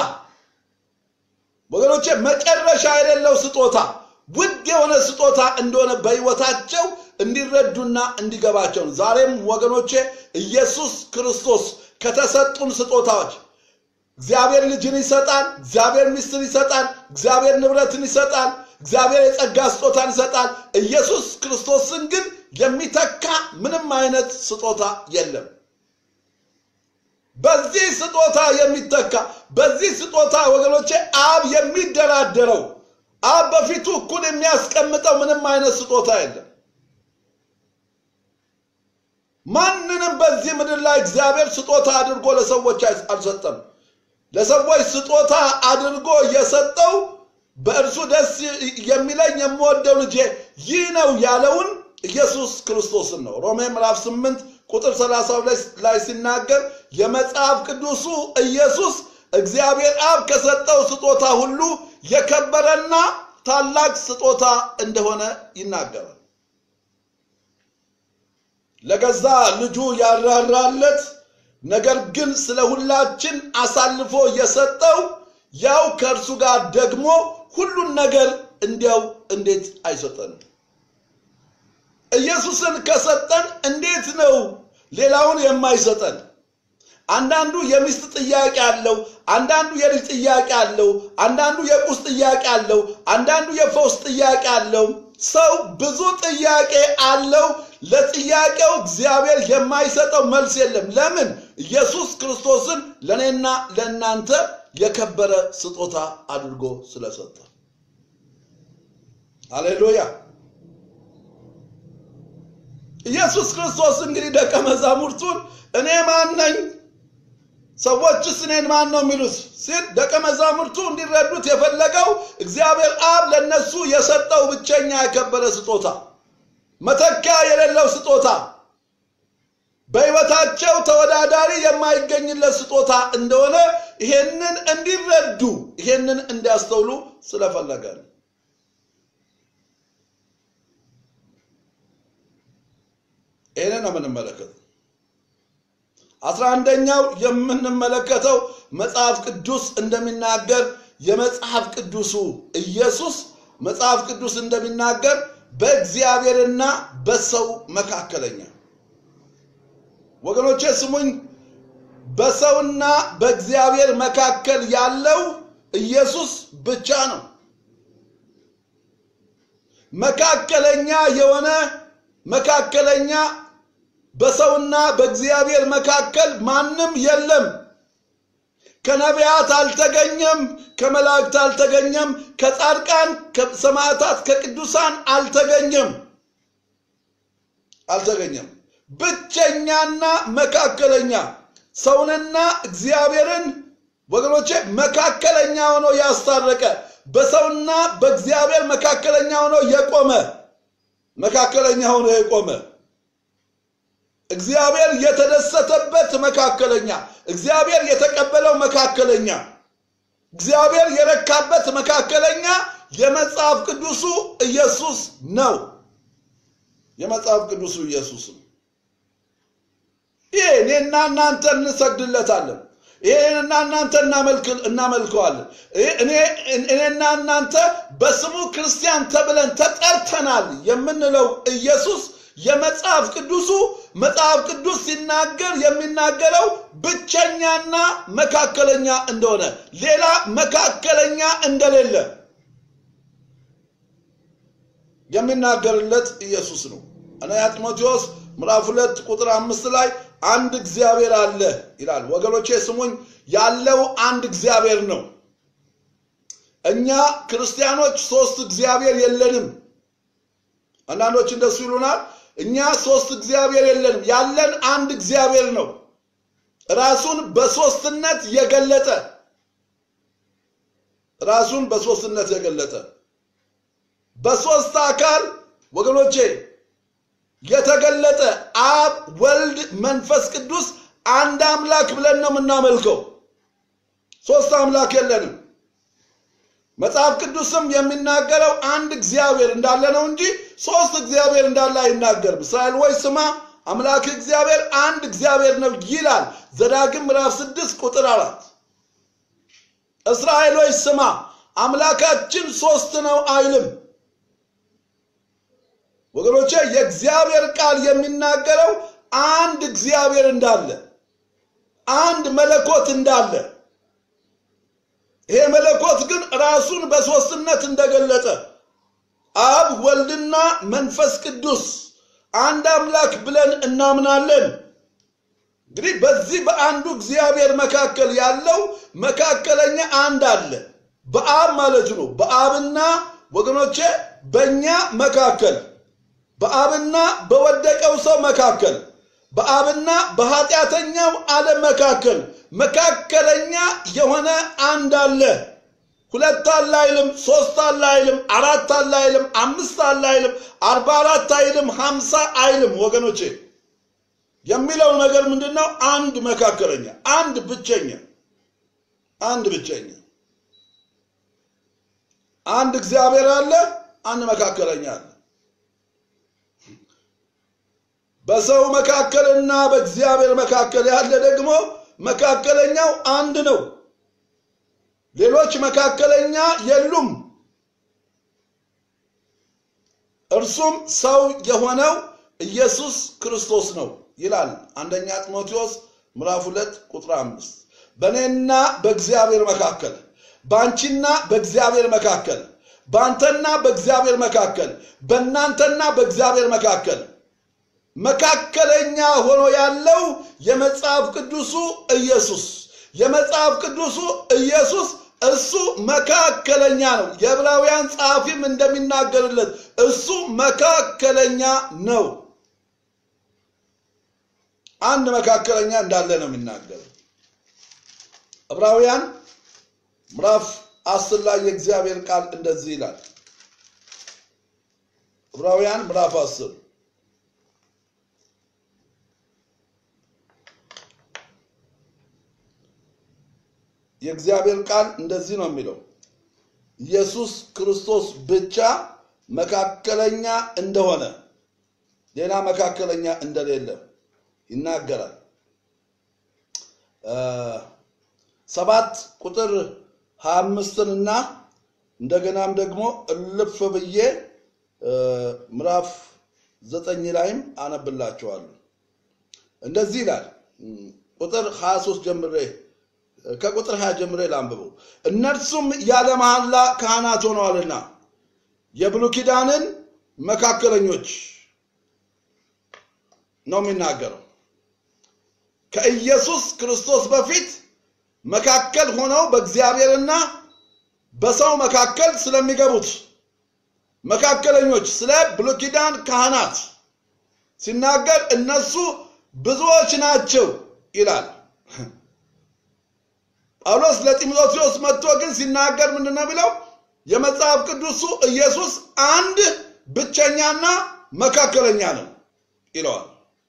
ወገኖቼ፣ መጨረሻ የሌለው ስጦታ ውድ የሆነ ስጦታ እንደሆነ በሕይወታቸው እንዲረዱና እንዲገባቸው ነው። ዛሬም ወገኖቼ ኢየሱስ ክርስቶስ ከተሰጡን ስጦታዎች እግዚአብሔር ልጅን ይሰጣል። እግዚአብሔር ሚስትን ይሰጣል። እግዚአብሔር ንብረትን ይሰጣል። እግዚአብሔር የጸጋ ስጦታን ይሰጣል። ኢየሱስ ክርስቶስን ግን የሚተካ ምንም አይነት ስጦታ የለም። በዚህ ስጦታ የሚተካ በዚህ ስጦታ ወገኖቼ አብ የሚደራደረው አብ በፊቱ እኩል የሚያስቀምጠው ምንም አይነት ስጦታ የለም። ማንንም በዚህ ምድር ላይ እግዚአብሔር ስጦታ አድርጎ ለሰዎች አልሰጠም። ለሰዎች ስጦታ አድርጎ የሰጠው በእርሱ ደስ የሚለኝ የምወደው ልጄ ይህ ነው ያለውን ኢየሱስ ክርስቶስን ነው። ሮሜ ምዕራፍ 8 ቁጥር 30 ላይ ሲናገር የመጽሐፍ ቅዱሱ ኢየሱስ እግዚአብሔር አብ ከሰጠው ስጦታ ሁሉ የከበረና ታላቅ ስጦታ እንደሆነ ይናገራል። ለገዛ ልጁ ያራራለት ነገር ግን ስለ ሁላችን አሳልፎ የሰጠው ያው ከእርሱ ጋር ደግሞ ሁሉን ነገር እንዲያው እንዴት አይሰጠንም? ኢየሱስን ከሰጠን እንዴት ነው ሌላውን የማይሰጠን? አንዳንዱ የሚስት ጥያቄ አለው፣ አንዳንዱ የልጅ ጥያቄ አለው፣ አንዳንዱ የቁስ ጥያቄ አለው፣ አንዳንዱ የፈውስ ጥያቄ አለው። ሰው ብዙ ጥያቄ አለው። ለጥያቄው እግዚአብሔር የማይሰጠው መልስ የለም። ለምን? ኢየሱስ ክርስቶስን ለእኔና ለእናንተ የከበረ ስጦታ አድርጎ ስለሰጠ። ሃሌሉያ! ኢየሱስ ክርስቶስ እንግዲህ ደቀ መዛሙርቱን እኔ ማን ነኝ ሰዎችስ እኔን ማን ነው የሚሉት ሲል ደቀ መዛሙርቱ እንዲረዱት የፈለገው እግዚአብሔር አብ ለነሱ የሰጠው ብቸኛ የከበረ ስጦታ መተኪያ የሌለው ስጦታ በሕይወታቸው ተወዳዳሪ የማይገኝለት ስጦታ እንደሆነ ይሄንን እንዲረዱ ይሄንን እንዲያስተውሉ ስለፈለገ ነው። ይህንን ነው የምንመለከተው። አስራ አንደኛው የምንመለከተው መጽሐፍ ቅዱስ እንደሚናገር የመጽሐፍ ቅዱሱ ኢየሱስ መጽሐፍ ቅዱስ እንደሚናገር በእግዚአብሔርና በሰው መካከለኛ ወገኖቼ ስሙኝ፣ በሰውና በእግዚአብሔር መካከል ያለው ኢየሱስ ብቻ ነው። መካከለኛ የሆነ መካከለኛ በሰውና በእግዚአብሔር መካከል ማንም የለም። ከነቢያት አልተገኘም፣ ከመላእክት አልተገኘም፣ ከጻድቃን ከሰማዕታት ከቅዱሳን አልተገኘም አልተገኘም። ብቸኛና መካከለኛ ሰውንና እግዚአብሔርን ወገኖቼ መካከለኛ ሆኖ ያስታረቀ በሰውና በእግዚአብሔር መካከለኛ ሆኖ የቆመ መካከለኛ ሆኖ የቆመ እግዚአብሔር የተደሰተበት መካከለኛ፣ እግዚአብሔር የተቀበለው መካከለኛ፣ እግዚአብሔር የረካበት መካከለኛ የመጽሐፍ ቅዱሱ ኢየሱስ ነው። የመጽሐፍ ቅዱሱ ኢየሱስ ነው። ይሄ እኔና እናንተ እንሰግድለታለን። ይሄንና እናንተ እናመልከዋለን። እኔና እናንተ በስሙ ክርስቲያን ተብለን ተጠርተናል የምንለው ኢየሱስ የመጽሐፍ ቅዱሱ መጽሐፍ ቅዱስ ሲናገር የሚናገረው ብቸኛና መካከለኛ እንደሆነ ሌላ መካከለኛ እንደሌለ የሚናገርለት ኢየሱስ ነው። አንደኛ ጢሞቴዎስ ምዕራፍ ሁለት ቁጥር አምስት ላይ አንድ እግዚአብሔር አለ ይላል። ወገኖቼ ስሙኝ፣ ያለው አንድ እግዚአብሔር ነው። እኛ ክርስቲያኖች ሶስት እግዚአብሔር የለንም። አንዳንዶች እንደሱ ይሉናል። እኛ ሶስት እግዚአብሔር የለንም፣ ያለን አንድ እግዚአብሔር ነው። ራሱን በሶስትነት የገለጠ ራሱን በሶስትነት የገለጠ በሶስት አካል ወገኖቼ የተገለጠ አብ፣ ወልድ፣ መንፈስ ቅዱስ አንድ አምላክ ብለን ነው የምናመልከው። ሶስት አምላክ የለንም። መጽሐፍ ቅዱስም የሚናገረው አንድ እግዚአብሔር እንዳለ ነው እንጂ ሶስት እግዚአብሔር እንዳለ አይናገርም። እስራኤል ወይ ስማ አምላክ እግዚአብሔር አንድ እግዚአብሔር ነው ይላል ዘዳግም ምዕራፍ ስድስት ቁጥር አራት እስራኤሎች ስማ አምላካችን ሶስት ነው አይልም። ወገኖቼ የእግዚአብሔር ቃል የሚናገረው አንድ እግዚአብሔር እንዳለ አንድ መለኮት እንዳለ ይሄ መለኮት ግን ራሱን በሶስትነት እንደገለጠ አብ ወልድና መንፈስ ቅዱስ አንድ አምላክ ብለን እናምናለን። እንግዲህ በዚህ በአንዱ እግዚአብሔር መካከል ያለው መካከለኛ አንድ አለ፣ በአብ ማለት ነው። በአብና ወገኖቼ በእኛ መካከል በአብና በወደቀው ሰው መካከል በአብና በኃጢአተኛው ዓለም መካከል መካከለኛ የሆነ አንድ አለ። ሁለት አለ አይልም፣ ሶስት አለ አይልም፣ አራት አለ አይልም፣ አምስት አለ አይልም፣ አርባ አራት አይልም፣ ሀምሳ አይልም። ወገኖቼ የሚለው ነገር ምንድን ነው? አንድ መካከለኛ፣ አንድ ብቸኛ፣ አንድ ብቸኛ፣ አንድ እግዚአብሔር አለ፣ አንድ መካከለኛ አለ። በሰው መካከልና በእግዚአብሔር መካከል ያለ ደግሞ መካከለኛው አንድ ነው። ሌሎች መካከለኛ የሉም። እርሱም ሰው የሆነው ኢየሱስ ክርስቶስ ነው ይላል አንደኛ ጢሞቴዎስ ምዕራፍ ሁለት ቁጥር አምስት በእኔና በእግዚአብሔር መካከል በአንቺና በእግዚአብሔር መካከል በአንተና በእግዚአብሔር መካከል በእናንተና በእግዚአብሔር መካከል መካከለኛ ሆኖ ያለው የመጽሐፍ ቅዱሱ ኢየሱስ የመጽሐፍ ቅዱሱ ኢየሱስ እሱ መካከለኛ ነው። የዕብራውያን ጸሐፊም እንደሚናገርለት እሱ መካከለኛ ነው። አንድ መካከለኛ እንዳለ ነው የሚናገር። ዕብራውያን ምዕራፍ አስር ላይ የእግዚአብሔር ቃል እንደዚህ ይላል። ዕብራውያን ምዕራፍ አስር የእግዚአብሔር ቃል እንደዚህ ነው የሚለው ኢየሱስ ክርስቶስ ብቻ መካከለኛ እንደሆነ ሌላ መካከለኛ እንደሌለ ይናገራል። ሰባት ቁጥር ሀያ አምስትን እና እንደገናም ደግሞ እልፍ ብዬ ምዕራፍ ዘጠኝ ላይም አነብላችኋለሁ። እንደዚህ ይላል። ቁጥር 23 ጀምሬ ከቁጥር 20 ጀምሬ ላንብበው። እነርሱም ያለ መሐላ ካህናት ሆነዋልና የብሉይ ኪዳንን መካከለኞች ነው የሚናገረው። ከኢየሱስ ክርስቶስ በፊት መካከል ሆነው በእግዚአብሔርና በሰው መካከል ስለሚገቡት መካከለኞች ስለ ብሉይ ኪዳን ካህናት ሲናገር እነሱ ብዙዎች ናቸው ይላል። ጳውሎስ ለጢሞቴዎስ መጥቶ ግን ሲናገር ምንድን ነው የሚለው? የመጽሐፍ ቅዱሱ ኢየሱስ አንድ ብቸኛና መካከለኛ ነው ይለዋል።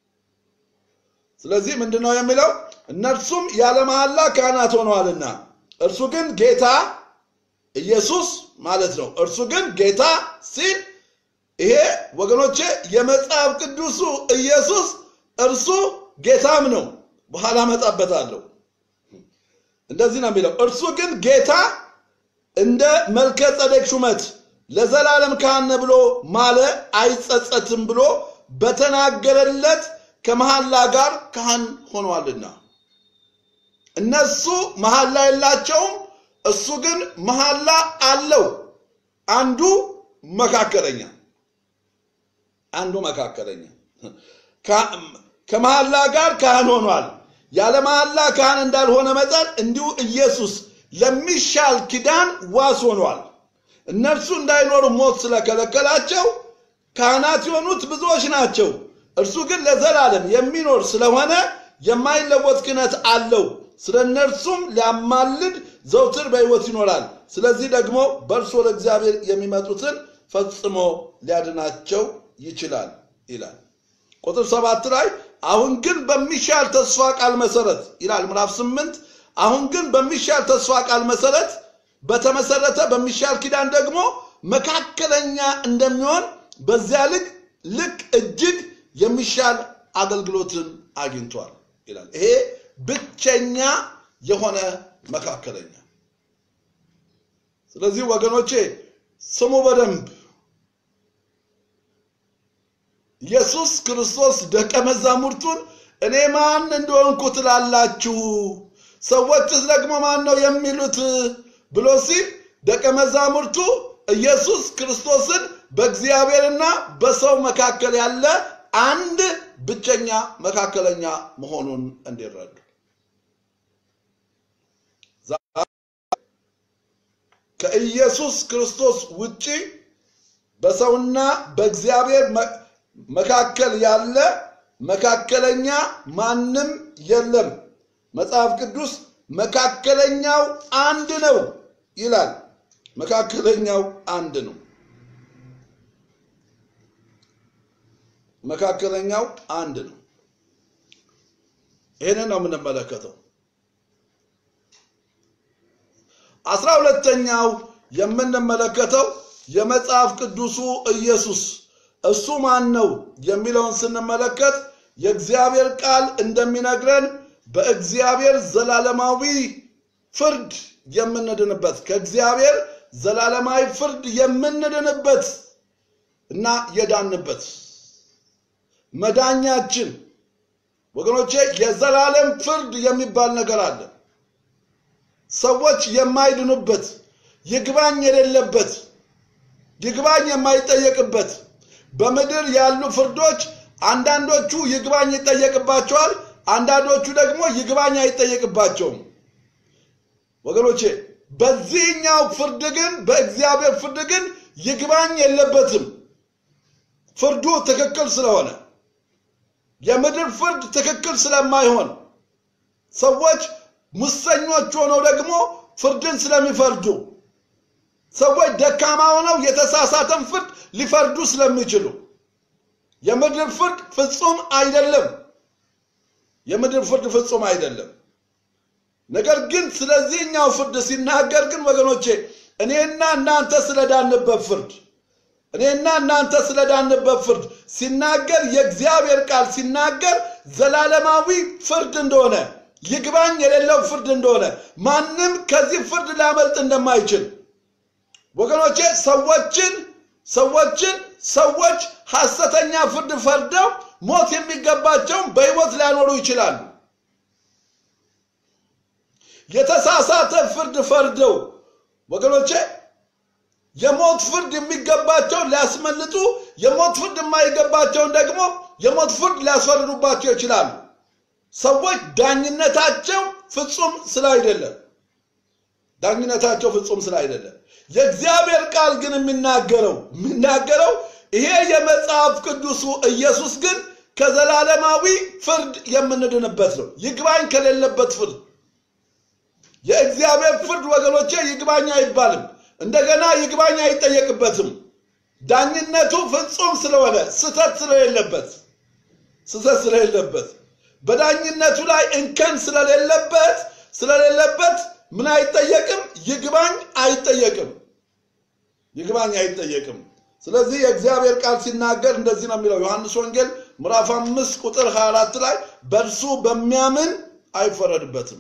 ስለዚህ ምንድን ነው የሚለው? እነርሱም ያለ መሐላ ካህናት ሆነዋልና እርሱ ግን ጌታ ኢየሱስ ማለት ነው። እርሱ ግን ጌታ ሲል ይሄ ወገኖቼ የመጽሐፍ ቅዱሱ ኢየሱስ እርሱ ጌታም ነው። በኋላ መጣበታለሁ። እንደዚህ ነው የሚለው። እርሱ ግን ጌታ እንደ መልከ ጸደቅ ሹመት ለዘላለም ካህን ብሎ ማለ አይጸጸትም ብሎ በተናገረለት ከመሐላ ጋር ካህን ሆኗልና እነሱ መሐላ የላቸውም፣ እሱ ግን መሐላ አለው። አንዱ መካከለኛ አንዱ መካከለኛ ከመሐላ ጋር ካህን ሆኗል። ያለ መሐላ ካህን እንዳልሆነ መጠን እንዲሁ ኢየሱስ ለሚሻል ኪዳን ዋስ ሆኗል። እነርሱ እንዳይኖሩ ሞት ስለከለከላቸው ካህናት የሆኑት ብዙዎች ናቸው። እርሱ ግን ለዘላለም የሚኖር ስለሆነ የማይለወጥ ክህነት አለው። ስለ እነርሱም ሊያማልድ ዘውትር በሕይወት ይኖራል። ስለዚህ ደግሞ በእርሱ ወደ እግዚአብሔር የሚመጡትን ፈጽሞ ሊያድናቸው ይችላል ይላል። ቁጥር ሰባት ላይ አሁን ግን በሚሻል ተስፋ ቃል መሰረት ይላል ምዕራፍ ስምንት አሁን ግን በሚሻል ተስፋ ቃል መሰረት በተመሰረተ በሚሻል ኪዳን ደግሞ መካከለኛ እንደሚሆን በዚያ ልክ ልክ እጅግ የሚሻል አገልግሎትን አግኝቷል ይላል። ይሄ ብቸኛ የሆነ መካከለኛ። ስለዚህ ወገኖቼ ስሙ በደንብ ኢየሱስ ክርስቶስ ደቀ መዛሙርቱን እኔ ማን እንደሆንኩ ትላላችሁ? ሰዎችስ ደግሞ ማን ነው የሚሉት ብሎ ሲል ደቀ መዛሙርቱ ኢየሱስ ክርስቶስን በእግዚአብሔርና በሰው መካከል ያለ አንድ ብቸኛ መካከለኛ መሆኑን እንዲረዱ ከኢየሱስ ክርስቶስ ውጪ በሰውና በእግዚአብሔር መካከል ያለ መካከለኛ ማንም የለም። መጽሐፍ ቅዱስ መካከለኛው አንድ ነው ይላል። መካከለኛው አንድ ነው። መካከለኛው አንድ ነው። ይህንን ነው የምንመለከተው። አስራ ሁለተኛው የምንመለከተው የመጽሐፍ ቅዱሱ ኢየሱስ እሱ ማን ነው የሚለውን ስንመለከት የእግዚአብሔር ቃል እንደሚነግረን በእግዚአብሔር ዘላለማዊ ፍርድ የምንድንበት ከእግዚአብሔር ዘላለማዊ ፍርድ የምንድንበት እና የዳንበት መዳኛችን ወገኖቼ የዘላለም ፍርድ የሚባል ነገር አለ። ሰዎች የማይድኑበት ይግባኝ የሌለበት ይግባኝ የማይጠየቅበት በምድር ያሉ ፍርዶች አንዳንዶቹ ይግባኝ ይጠየቅባቸዋል፣ አንዳንዶቹ ደግሞ ይግባኝ አይጠየቅባቸውም። ወገኖቼ በዚህኛው ፍርድ ግን በእግዚአብሔር ፍርድ ግን ይግባኝ የለበትም። ፍርዱ ትክክል ስለሆነ የምድር ፍርድ ትክክል ስለማይሆን ሰዎች ሙሰኞች ሆነው ደግሞ ፍርድን ስለሚፈርዱ ሰዎች ደካማ ሆነው የተሳሳተን ፍርድ ሊፈርዱ ስለሚችሉ የምድር ፍርድ ፍጹም አይደለም። የምድር ፍርድ ፍጹም አይደለም። ነገር ግን ስለዚህኛው ፍርድ ሲናገር ግን ወገኖቼ እኔና እናንተ ስለዳንበት ፍርድ እኔና እናንተ ስለዳንበት ፍርድ ሲናገር የእግዚአብሔር ቃል ሲናገር ዘላለማዊ ፍርድ እንደሆነ ይግባኝ የሌለው ፍርድ እንደሆነ ማንም ከዚህ ፍርድ ሊያመልጥ እንደማይችል ወገኖቼ ሰዎችን ሰዎችን ሰዎች ሐሰተኛ ፍርድ ፈርደው ሞት የሚገባቸውን በሕይወት ሊያኖሩ ይችላሉ። የተሳሳተ ፍርድ ፈርደው ወገኖቼ የሞት ፍርድ የሚገባቸውን ሊያስመልጡ፣ የሞት ፍርድ የማይገባቸውን ደግሞ የሞት ፍርድ ሊያስፈርዱባቸው ይችላሉ። ሰዎች ዳኝነታቸው ፍጹም ስላይደለ ዳኝነታቸው ፍጹም ስላይደለ የእግዚአብሔር ቃል ግን የሚናገረው የሚናገረው ይሄ የመጽሐፍ ቅዱሱ ኢየሱስ ግን ከዘላለማዊ ፍርድ የምንድንበት ነው። ይግባኝ ከሌለበት ፍርድ የእግዚአብሔር ፍርድ ወገኖቼ ይግባኝ አይባልም። እንደገና ይግባኝ አይጠየቅበትም። ዳኝነቱ ፍጹም ስለሆነ ስተት ስለሌለበት ስተት ስለሌለበት በዳኝነቱ ላይ እንከን ስለሌለበት ስለሌለበት ምን አይጠየቅም? ይግባኝ አይጠየቅም። ይግባኝ አይጠየቅም። ስለዚህ የእግዚአብሔር ቃል ሲናገር እንደዚህ ነው የሚለው ዮሐንስ ወንጌል ምዕራፍ አምስት ቁጥር 24 ላይ በእርሱ በሚያምን አይፈረድበትም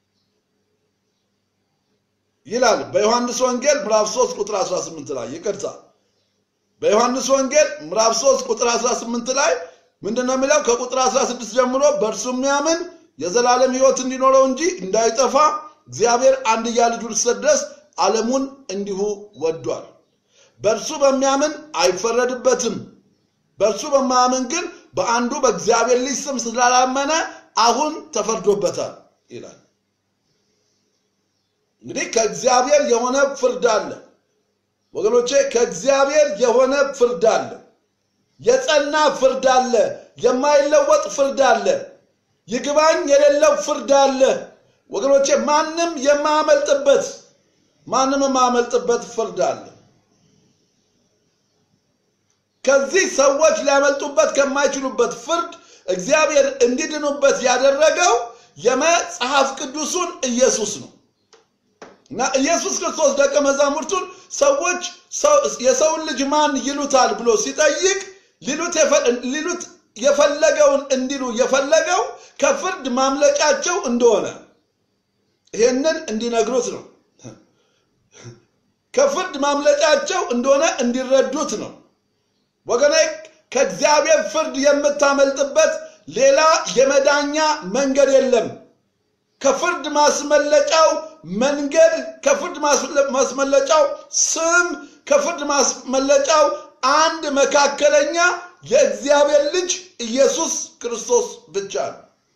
ይላል። በዮሐንስ ወንጌል ምዕራፍ 3 ቁጥር 18 ላይ ይቅርታ፣ በዮሐንስ ወንጌል ምዕራፍ 3 ቁጥር 18 ላይ ምንድን ነው የሚለው? ከቁጥር 16 ጀምሮ በእርሱ የሚያምን የዘላለም ሕይወት እንዲኖረው እንጂ እንዳይጠፋ እግዚአብሔር አንድያ ልጁን እስኪሰጥ ድረስ ዓለሙን እንዲሁ ወዷል። በእርሱ በሚያምን አይፈረድበትም። በእርሱ በማያምን ግን በአንዱ በእግዚአብሔር ልጅ ስም ስላላመነ አሁን ተፈርዶበታል ይላል። እንግዲህ ከእግዚአብሔር የሆነ ፍርድ አለ ወገኖቼ፣ ከእግዚአብሔር የሆነ ፍርድ አለ። የጸና ፍርድ አለ። የማይለወጥ ፍርድ አለ። ይግባኝ የሌለው ፍርድ አለ ወገኖቼ። ማንም የማያመልጥበት ማንም የማያመልጥበት ፍርድ አለ። ከዚህ ሰዎች ሊያመልጡበት ከማይችሉበት ፍርድ እግዚአብሔር እንዲድኑበት ያደረገው የመጽሐፍ ቅዱሱን ኢየሱስ ነው እና ኢየሱስ ክርስቶስ ደቀ መዛሙርቱን ሰዎች የሰውን ልጅ ማን ይሉታል ብሎ ሲጠይቅ ሊሉት የፈለገውን እንዲሉ የፈለገው ከፍርድ ማምለጫቸው እንደሆነ ይሄንን እንዲነግሩት ነው። ከፍርድ ማምለጫቸው እንደሆነ እንዲረዱት ነው። ወገኔ ከእግዚአብሔር ፍርድ የምታመልጥበት ሌላ የመዳኛ መንገድ የለም። ከፍርድ ማስመለጫው መንገድ፣ ከፍርድ ማስመለጫው ስም፣ ከፍርድ ማስመለጫው አንድ መካከለኛ የእግዚአብሔር ልጅ ኢየሱስ ክርስቶስ ብቻ ነው።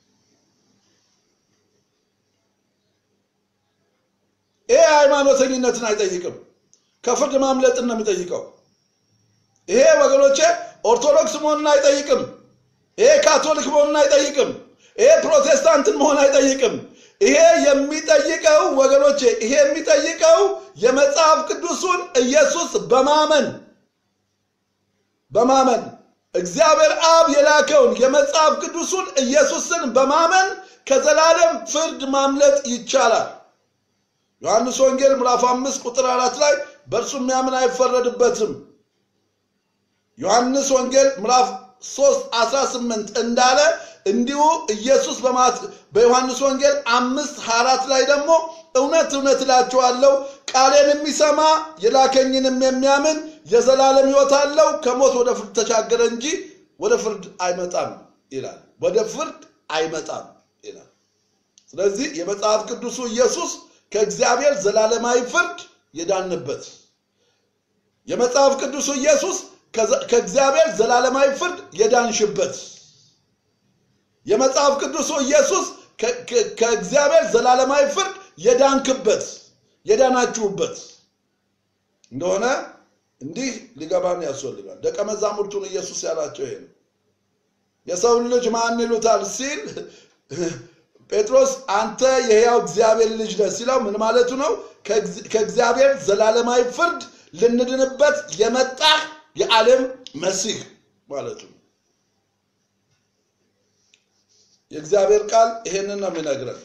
ይሄ ሃይማኖተኝነትን አይጠይቅም። ከፍርድ ማምለጥን ነው የሚጠይቀው። ይሄ ወገኖቼ ኦርቶዶክስ መሆንን አይጠይቅም። ይሄ ካቶሊክ መሆንን አይጠይቅም። ይሄ ፕሮቴስታንትን መሆን አይጠይቅም። ይሄ የሚጠይቀው ወገኖቼ ይሄ የሚጠይቀው የመጽሐፍ ቅዱሱን ኢየሱስ በማመን በማመን እግዚአብሔር አብ የላከውን የመጽሐፍ ቅዱሱን ኢየሱስን በማመን ከዘላለም ፍርድ ማምለጥ ይቻላል። ዮሐንስ ወንጌል ምዕራፍ አምስት ቁጥር አራት ላይ በእርሱ የሚያምን አይፈረድበትም። ዮሐንስ ወንጌል ምዕራፍ 3 18 እንዳለ እንዲሁ ኢየሱስ በዮሐንስ ወንጌል አምስት አራት ላይ ደግሞ እውነት እውነት እላችኋለሁ ቃሌን የሚሰማ የላከኝንም የሚያምን የዘላለም ሕይወት አለው፣ ከሞት ወደ ፍርድ ተሻገረ እንጂ ወደ ፍርድ አይመጣም ይላል። ወደ ፍርድ አይመጣም ይላል። ስለዚህ የመጽሐፍ ቅዱሱ ኢየሱስ ከእግዚአብሔር ዘላለማዊ ፍርድ የዳንበት የመጽሐፍ ቅዱሱ ኢየሱስ ከእግዚአብሔር ዘላለማዊ ፍርድ የዳንሽበት የመጽሐፍ ቅዱሱ ኢየሱስ ከእግዚአብሔር ዘላለማዊ ፍርድ የዳንክበት የዳናችሁበት እንደሆነ እንዲህ ሊገባን ያስፈልጋል። ደቀ መዛሙርቱን ኢየሱስ ያላቸው ይሄ ነው። የሰውን ልጅ ማን ይሉታል ሲል ጴጥሮስ አንተ የሕያው እግዚአብሔር ልጅ ነህ ሲለው ምን ማለቱ ነው? ከእግዚአብሔር ዘላለማዊ ፍርድ ልንድንበት የመጣህ የዓለም መሲህ ማለቱ ነው። የእግዚአብሔር ቃል ይሄንን ነው የሚነግረን።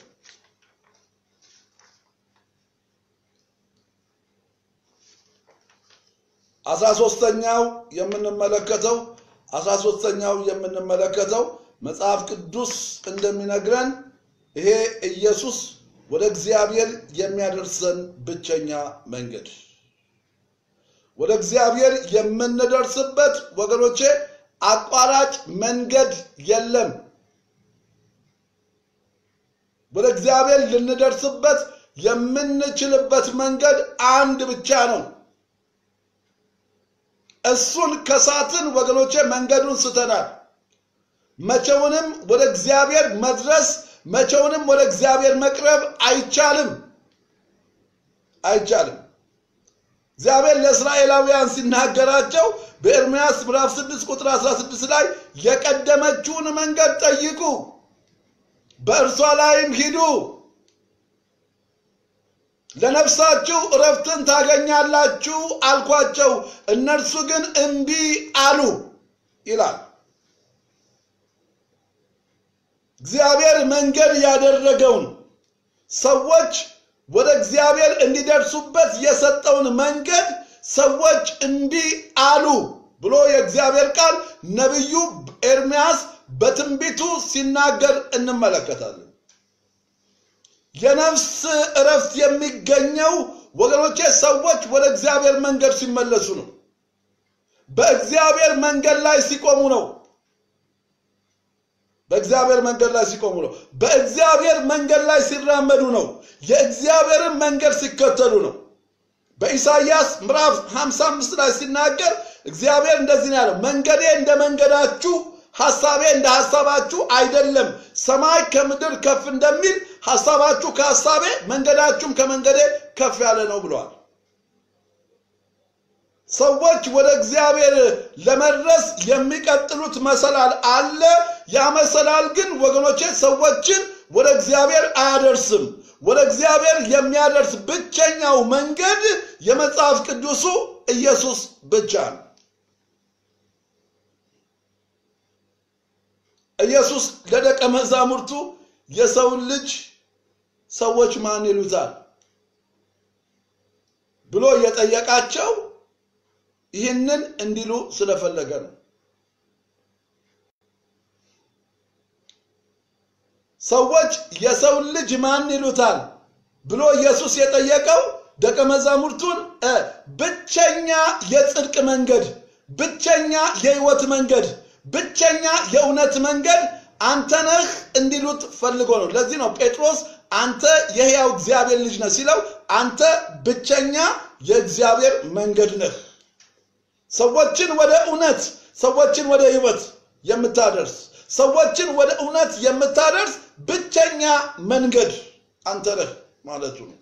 አስራ ሶስተኛው የምንመለከተው አስራ ሶስተኛው የምንመለከተው መጽሐፍ ቅዱስ እንደሚነግረን ይሄ ኢየሱስ ወደ እግዚአብሔር የሚያደርሰን ብቸኛ መንገድ ወደ እግዚአብሔር የምንደርስበት ወገኖቼ አቋራጭ መንገድ የለም። ወደ እግዚአብሔር ልንደርስበት የምንችልበት መንገድ አንድ ብቻ ነው። እሱን ከሳትን ወገኖቼ መንገዱን ስተናል። መቼውንም ወደ እግዚአብሔር መድረስ መቼውንም ወደ እግዚአብሔር መቅረብ አይቻልም አይቻልም። እግዚአብሔር ለእስራኤላውያን ሲናገራቸው በኤርምያስ ምዕራፍ 6 ቁጥር 16 ላይ የቀደመችውን መንገድ ጠይቁ፣ በእርሷ ላይም ሂዱ፣ ለነፍሳችሁ እረፍትን ታገኛላችሁ አልኳቸው፣ እነርሱ ግን እምቢ አሉ ይላል። እግዚአብሔር መንገድ ያደረገውን ሰዎች ወደ እግዚአብሔር እንዲደርሱበት የሰጠውን መንገድ ሰዎች እምቢ አሉ ብሎ የእግዚአብሔር ቃል ነቢዩ ኤርምያስ በትንቢቱ ሲናገር እንመለከታለን። የነፍስ እረፍት የሚገኘው ወገኖቼ ሰዎች ወደ እግዚአብሔር መንገድ ሲመለሱ ነው። በእግዚአብሔር መንገድ ላይ ሲቆሙ ነው። በእግዚአብሔር መንገድ ላይ ሲቆሙ ነው። በእግዚአብሔር መንገድ ላይ ሲራመዱ ነው። የእግዚአብሔርን መንገድ ሲከተሉ ነው። በኢሳይያስ ምዕራፍ 55 ላይ ሲናገር እግዚአብሔር እንደዚህ ነው ያለው፣ መንገዴ እንደ መንገዳችሁ ሐሳቤ እንደ ሐሳባችሁ አይደለም። ሰማይ ከምድር ከፍ እንደሚል ሐሳባችሁ ከሐሳቤ መንገዳችሁም ከመንገዴ ከፍ ያለ ነው ብለዋል። ሰዎች ወደ እግዚአብሔር ለመድረስ የሚቀጥሉት መሰላል አለ። ያ መሰላል ግን ወገኖቼ ሰዎችን ወደ እግዚአብሔር አያደርስም። ወደ እግዚአብሔር የሚያደርስ ብቸኛው መንገድ የመጽሐፍ ቅዱሱ ኢየሱስ ብቻ ነው። ኢየሱስ ለደቀ መዛሙርቱ የሰውን ልጅ ሰዎች ማን ይሉታል ብሎ የጠየቃቸው ይህንን እንዲሉ ስለፈለገ ነው። ሰዎች የሰውን ልጅ ማን ይሉታል ብሎ ኢየሱስ የጠየቀው ደቀ መዛሙርቱን ብቸኛ የጽድቅ መንገድ፣ ብቸኛ የሕይወት መንገድ፣ ብቸኛ የእውነት መንገድ አንተ ነህ እንዲሉት ፈልጎ ነው። ለዚህ ነው ጴጥሮስ አንተ የሕያው እግዚአብሔር ልጅ ነህ ሲለው አንተ ብቸኛ የእግዚአብሔር መንገድ ነህ። ሰዎችን ወደ እውነት፣ ሰዎችን ወደ ሕይወት የምታደርስ ሰዎችን ወደ እውነት የምታደርስ ብቸኛ መንገድ አንተ ነህ ማለቱ ነው።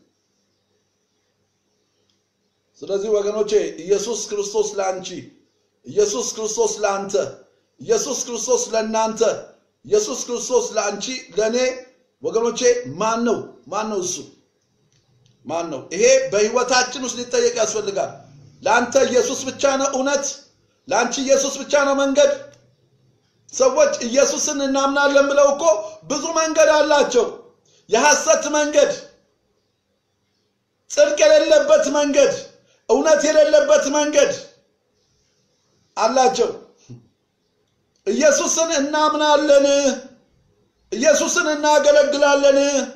ስለዚህ ወገኖቼ ኢየሱስ ክርስቶስ ለአንቺ፣ ኢየሱስ ክርስቶስ ለአንተ፣ ኢየሱስ ክርስቶስ ለእናንተ፣ ኢየሱስ ክርስቶስ ለአንቺ፣ ለእኔ ወገኖቼ ማን ነው? ማን ነው? እሱ ማን ነው? ይሄ በህይወታችን ውስጥ ሊጠየቅ ያስፈልጋል። ለአንተ ኢየሱስ ብቻ ነው እውነት፣ ለአንቺ ኢየሱስ ብቻ ነው መንገድ። ሰዎች ኢየሱስን እናምናለን ብለው እኮ ብዙ መንገድ አላቸው። የሐሰት መንገድ፣ ጽድቅ የሌለበት መንገድ፣ እውነት የሌለበት መንገድ አላቸው። ኢየሱስን እናምናለን፣ ኢየሱስን እናገለግላለን፣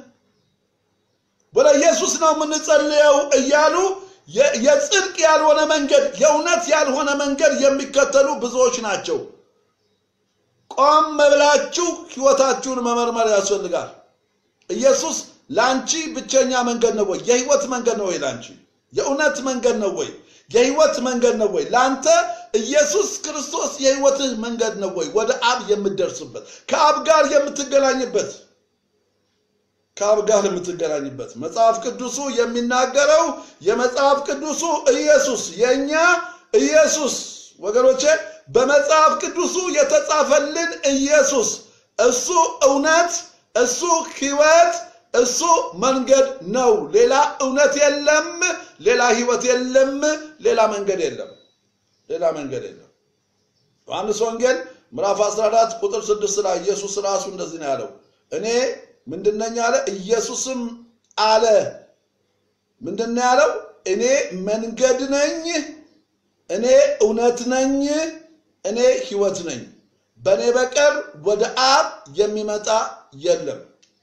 ወደ ኢየሱስ ነው የምንጸልየው እያሉ የጽድቅ ያልሆነ መንገድ፣ የእውነት ያልሆነ መንገድ የሚከተሉ ብዙዎች ናቸው። ቆም ብላችሁ ህይወታችሁን መመርመር ያስፈልጋል። ኢየሱስ ለአንቺ ብቸኛ መንገድ ነው ወይ? የህይወት መንገድ ነው ወይ? ለአንቺ የእውነት መንገድ ነው ወይ? የህይወት መንገድ ነው ወይ? ለአንተ ኢየሱስ ክርስቶስ የህይወትህ መንገድ ነው ወይ? ወደ አብ የምትደርስበት ከአብ ጋር የምትገናኝበት ከአብ ጋር የምትገናኝበት መጽሐፍ ቅዱሱ የሚናገረው የመጽሐፍ ቅዱሱ ኢየሱስ የእኛ ኢየሱስ ወገኖቼ በመጽሐፍ ቅዱሱ የተጻፈልን ኢየሱስ እሱ እውነት፣ እሱ ህይወት፣ እሱ መንገድ ነው። ሌላ እውነት የለም፣ ሌላ ህይወት የለም፣ ሌላ መንገድ የለም፣ ሌላ መንገድ የለም። ዮሐንስ ወንጌል ምዕራፍ 14 ቁጥር 6 ላይ ኢየሱስ ራሱ እንደዚህ ነው ያለው፣ እኔ ምንድነኝ አለ። ኢየሱስም አለ ምንድነው ያለው? እኔ መንገድ ነኝ፣ እኔ እውነት ነኝ እኔ ሕይወት ነኝ፣ በእኔ በቀር ወደ አብ የሚመጣ የለም።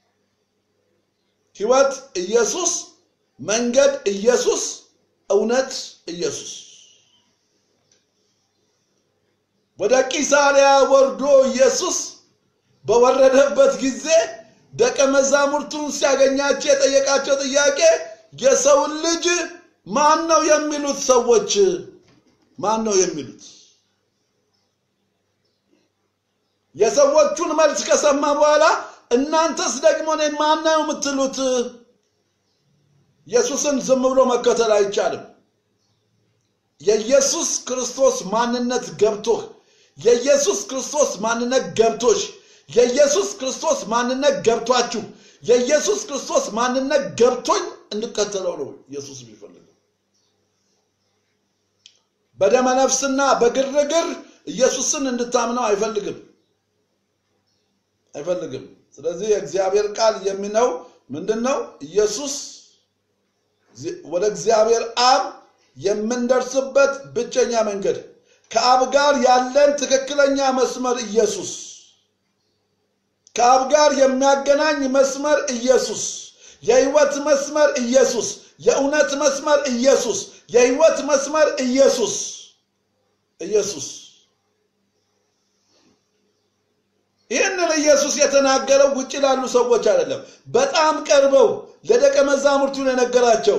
ሕይወት ኢየሱስ፣ መንገድ ኢየሱስ፣ እውነት ኢየሱስ። ወደ ቂሳሪያ ወርዶ ኢየሱስ በወረደበት ጊዜ ደቀ መዛሙርቱን ሲያገኛቸው የጠየቃቸው ጥያቄ የሰውን ልጅ ማን ነው የሚሉት ሰዎች ማን ነው የሚሉት? የሰዎቹን መልስ ከሰማ በኋላ እናንተስ ደግሞ እኔን ማን ነው የምትሉት? ኢየሱስን ዝም ብሎ መከተል አይቻልም። የኢየሱስ ክርስቶስ ማንነት ገብቶህ የኢየሱስ ክርስቶስ ማንነት ገብቶሽ የኢየሱስ ክርስቶስ ማንነት ገብቷችሁ የኢየሱስ ክርስቶስ ማንነት ገብቶኝ እንድከተለው ነው ኢየሱስ የሚፈልገው። በደመ ነፍስና በግርግር ኢየሱስን እንድታምነው አይፈልግም አይፈልግም። ስለዚህ የእግዚአብሔር ቃል የሚለው ምንድን ነው? ኢየሱስ ወደ እግዚአብሔር አብ የምንደርስበት ብቸኛ መንገድ ከአብ ጋር ያለን ትክክለኛ መስመር ኢየሱስ ከአብ ጋር የሚያገናኝ መስመር ኢየሱስ፣ የህይወት መስመር ኢየሱስ፣ የእውነት መስመር ኢየሱስ፣ የህይወት መስመር ኢየሱስ ኢየሱስ። ይህንን ኢየሱስ የተናገረው ውጭ ላሉ ሰዎች አይደለም፣ በጣም ቀርበው ለደቀ መዛሙርቱን የነገራቸው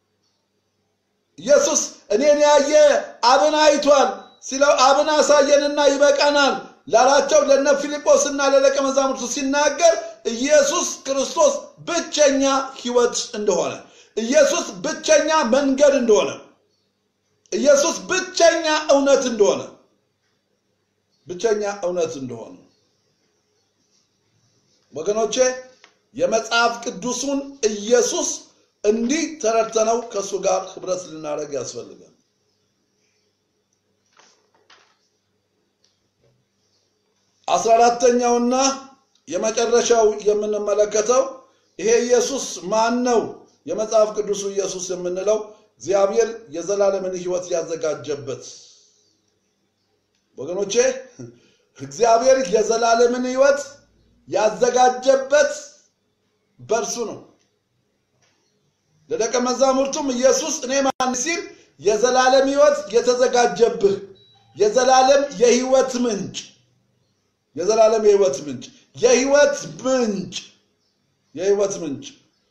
ኢየሱስ እኔን ያየ አብን አይቷል ሲለው አብን አሳየንና ይበቃናል ላላቸው ለነ ፊልጶስና ለደቀ መዛሙርቱ ሲናገር ኢየሱስ ክርስቶስ ብቸኛ ህይወት እንደሆነ፣ ኢየሱስ ብቸኛ መንገድ እንደሆነ፣ ኢየሱስ ብቸኛ እውነት እንደሆነ ብቸኛ እውነት እንደሆነ ወገኖቼ የመጽሐፍ ቅዱሱን ኢየሱስ እንዲህ ተረድተነው ከእሱ ጋር ህብረት ልናደርግ ያስፈልጋል። አስራ አራተኛውና የመጨረሻው የምንመለከተው ይሄ ኢየሱስ ማን ነው? የመጽሐፍ ቅዱሱ ኢየሱስ የምንለው እግዚአብሔር የዘላለምን ህይወት ያዘጋጀበት ወገኖቼ፣ እግዚአብሔር የዘላለምን ህይወት ያዘጋጀበት በእርሱ ነው። ለደቀ መዛሙርቱም ኢየሱስ እኔ ማን ሲል የዘላለም ህይወት የተዘጋጀብህ የዘላለም የህይወት ምንጭ የዘላለም የህይወት ምንጭ የህይወት ምንጭ የህይወት ምንጭ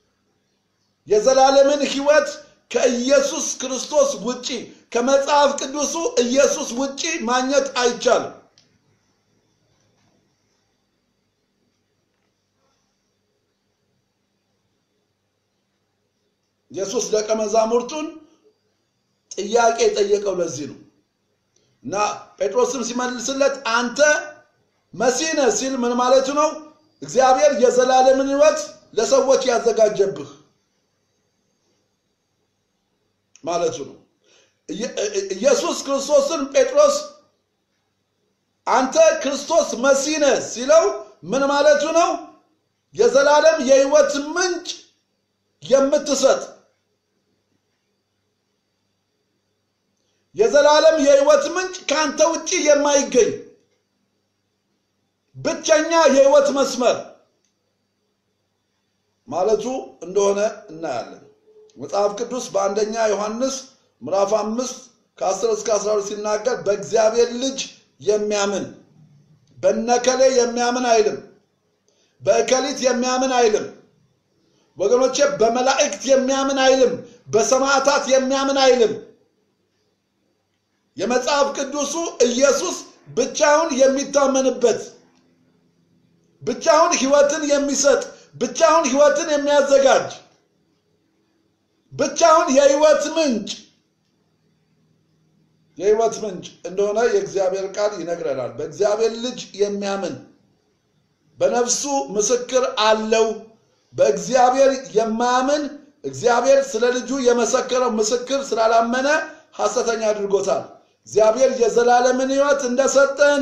የዘላለምን ህይወት ከኢየሱስ ክርስቶስ ውጪ ከመጽሐፍ ቅዱሱ ኢየሱስ ውጪ ማግኘት አይቻልም። ኢየሱስ ደቀ መዛሙርቱን ጥያቄ የጠየቀው ለዚህ ነው እና ጴጥሮስም ሲመልስለት አንተ መሲህ ነህ ሲል ምን ማለቱ ነው? እግዚአብሔር የዘላለምን ህይወት ለሰዎች ያዘጋጀብህ ማለቱ ነው። ኢየሱስ ክርስቶስን ጴጥሮስ አንተ ክርስቶስ መሲህ ነህ ሲለው ምን ማለቱ ነው? የዘላለም የህይወት ምንጭ የምትሰጥ የዘላለም የህይወት ምንጭ ከአንተ ውጭ የማይገኝ ብቸኛ የህይወት መስመር ማለቱ እንደሆነ እናያለን። መጽሐፍ ቅዱስ በአንደኛ ዮሐንስ ምዕራፍ አምስት ከ10 እስከ 12 ሲናገር በእግዚአብሔር ልጅ የሚያምን በነከሌ የሚያምን አይልም፣ በእከሊት የሚያምን አይልም። ወገኖቼ በመላእክት የሚያምን አይልም፣ በሰማዕታት የሚያምን አይልም። የመጽሐፍ ቅዱሱ ኢየሱስ ብቻውን የሚታመንበት ብቻውን ህይወትን የሚሰጥ ብቻውን ህይወትን የሚያዘጋጅ ብቻውን የህይወት ምንጭ የህይወት ምንጭ እንደሆነ የእግዚአብሔር ቃል ይነግረናል። በእግዚአብሔር ልጅ የሚያምን በነፍሱ ምስክር አለው። በእግዚአብሔር የማያምን እግዚአብሔር ስለ ልጁ የመሰከረው ምስክር ስላላመነ ሐሰተኛ አድርጎታል። እግዚአብሔር የዘላለምን ህይወት እንደሰጠን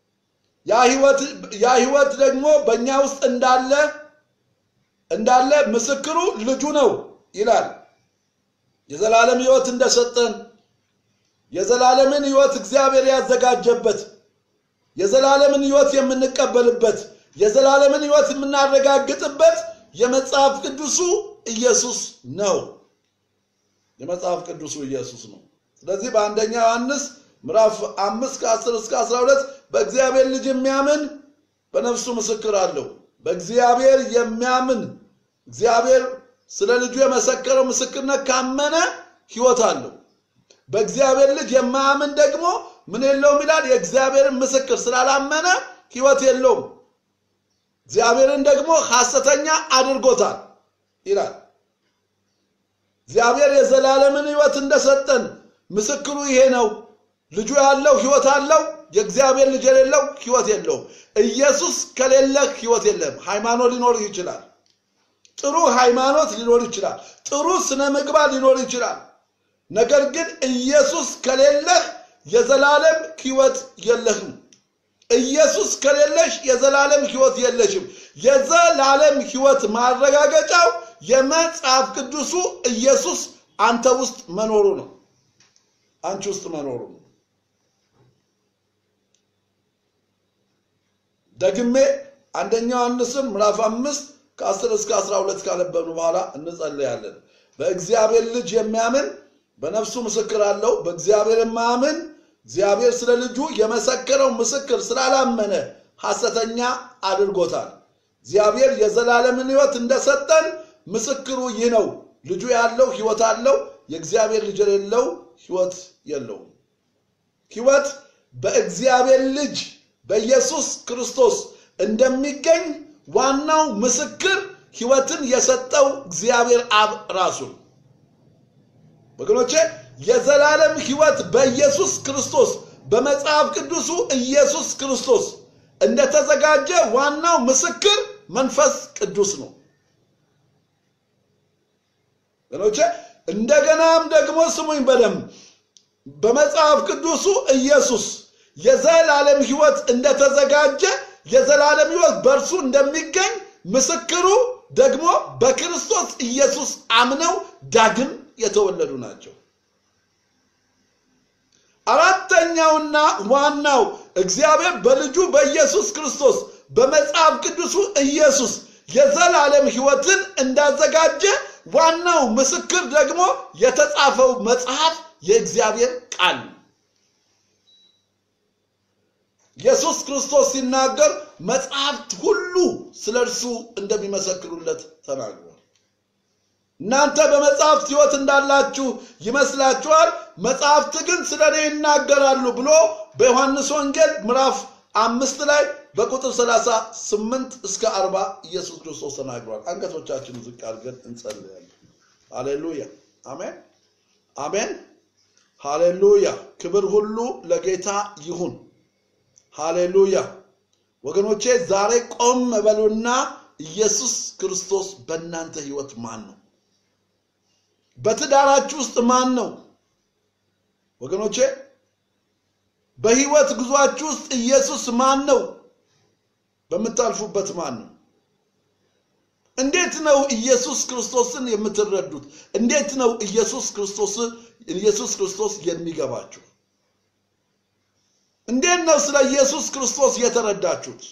ያ ህይወት ደግሞ በእኛ ውስጥ እንዳለ እንዳለ ምስክሩ ልጁ ነው ይላል። የዘላለም ህይወት እንደሰጠን የዘላለምን ሕይወት እግዚአብሔር ያዘጋጀበት የዘላለምን ሕይወት የምንቀበልበት የዘላለምን ሕይወት የምናረጋግጥበት የመጽሐፍ ቅዱሱ ኢየሱስ ነው። የመጽሐፍ ቅዱሱ ኢየሱስ ነው። ስለዚህ በአንደኛ ዮሐንስ ምዕራፍ አምስት ከአስር እስከ አስራ ሁለት በእግዚአብሔር ልጅ የሚያምን በነፍሱ ምስክር አለው። በእግዚአብሔር የሚያምን እግዚአብሔር ስለ ልጁ የመሰከረው ምስክርነት ካመነ ሕይወት አለው። በእግዚአብሔር ልጅ የማያምን ደግሞ ምን የለውም ይላል? የእግዚአብሔርን ምስክር ስላላመነ ሕይወት የለውም። እግዚአብሔርን ደግሞ ሐሰተኛ አድርጎታል ይላል። እግዚአብሔር የዘላለምን ሕይወት እንደሰጠን ምስክሩ ይሄ ነው። ልጁ ያለው ሕይወት አለው። የእግዚአብሔር ልጅ የሌለው ሕይወት የለውም። ኢየሱስ ከሌለህ ሕይወት የለም። ሃይማኖት ሊኖር ይችላል። ጥሩ ሃይማኖት ሊኖር ይችላል። ጥሩ ስነ ምግባር ሊኖር ይችላል። ነገር ግን ኢየሱስ ከሌለህ የዘላለም ሕይወት የለህም። ኢየሱስ ከሌለሽ የዘላለም ሕይወት የለሽም። የዘላለም ሕይወት ማረጋገጫው የመጽሐፍ ቅዱሱ ኢየሱስ አንተ ውስጥ መኖሩ ነው። አንቺ ውስጥ መኖሩ ነው። ደግሜ አንደኛ ዮሐንስን ምዕራፍ አምስት ከአስር እስከ አስራ ሁለት ካነበብን በኋላ እንጸልያለን። በእግዚአብሔር ልጅ የሚያምን በነፍሱ ምስክር አለው። በእግዚአብሔር የማያምን እግዚአብሔር ስለ ልጁ የመሰከረው ምስክር ስላላመነ ሐሰተኛ አድርጎታል። እግዚአብሔር የዘላለምን ሕይወት እንደሰጠን ምስክሩ ይህ ነው። ልጁ ያለው ሕይወት አለው። የእግዚአብሔር ልጅ የሌለው ሕይወት የለውም። ሕይወት በእግዚአብሔር ልጅ በኢየሱስ ክርስቶስ እንደሚገኝ ዋናው ምስክር ሕይወትን የሰጠው እግዚአብሔር አብ ራሱ ነው። ወገኖቼ የዘላለም ሕይወት በኢየሱስ ክርስቶስ በመጽሐፍ ቅዱሱ ኢየሱስ ክርስቶስ እንደተዘጋጀ ዋናው ምስክር መንፈስ ቅዱስ ነው። ወገኖቼ እንደገናም ደግሞ ስሙኝ በደንብ በመጽሐፍ ቅዱሱ ኢየሱስ የዘላለም ሕይወት እንደተዘጋጀ የዘላለም ሕይወት በእርሱ እንደሚገኝ ምስክሩ ደግሞ በክርስቶስ ኢየሱስ አምነው ዳግም የተወለዱ ናቸው። አራተኛውና ዋናው እግዚአብሔር በልጁ በኢየሱስ ክርስቶስ በመጽሐፍ ቅዱሱ ኢየሱስ የዘላለም ሕይወትን እንዳዘጋጀ ዋናው ምስክር ደግሞ የተጻፈው መጽሐፍ የእግዚአብሔር ቃል ነው። ኢየሱስ ክርስቶስ ሲናገር መጽሐፍት ሁሉ ስለ እርሱ እንደሚመሰክሩለት ተናግሯል። እናንተ በመጽሐፍት ሕይወት እንዳላችሁ ይመስላችኋል፣ መጽሐፍት ግን ስለ እኔ ይናገራሉ ብሎ በዮሐንስ ወንጌል ምዕራፍ አምስት ላይ በቁጥር 38 እስከ 40 ኢየሱስ ክርስቶስ ተናግሯል። አንገቶቻችን ዝቅ አድርገን እንጸልያለን። ሃሌሉያ፣ አሜን፣ አሜን፣ ሃሌሉያ። ክብር ሁሉ ለጌታ ይሁን። ሃሌሉያ። ወገኖቼ ዛሬ ቆም በሉና ኢየሱስ ክርስቶስ በእናንተ ህይወት ማን ነው? በትዳራችሁ ውስጥ ማን ነው? ወገኖቼ በህይወት ጉዟችሁ ውስጥ ኢየሱስ ማን ነው? በምታልፉበት ማን ነው? እንዴት ነው ኢየሱስ ክርስቶስን የምትረዱት? እንዴት ነው ኢየሱስ ክርስቶስ ኢየሱስ ክርስቶስ የሚገባችሁ? እንዴት ነው ስለ ኢየሱስ ክርስቶስ የተረዳችሁት?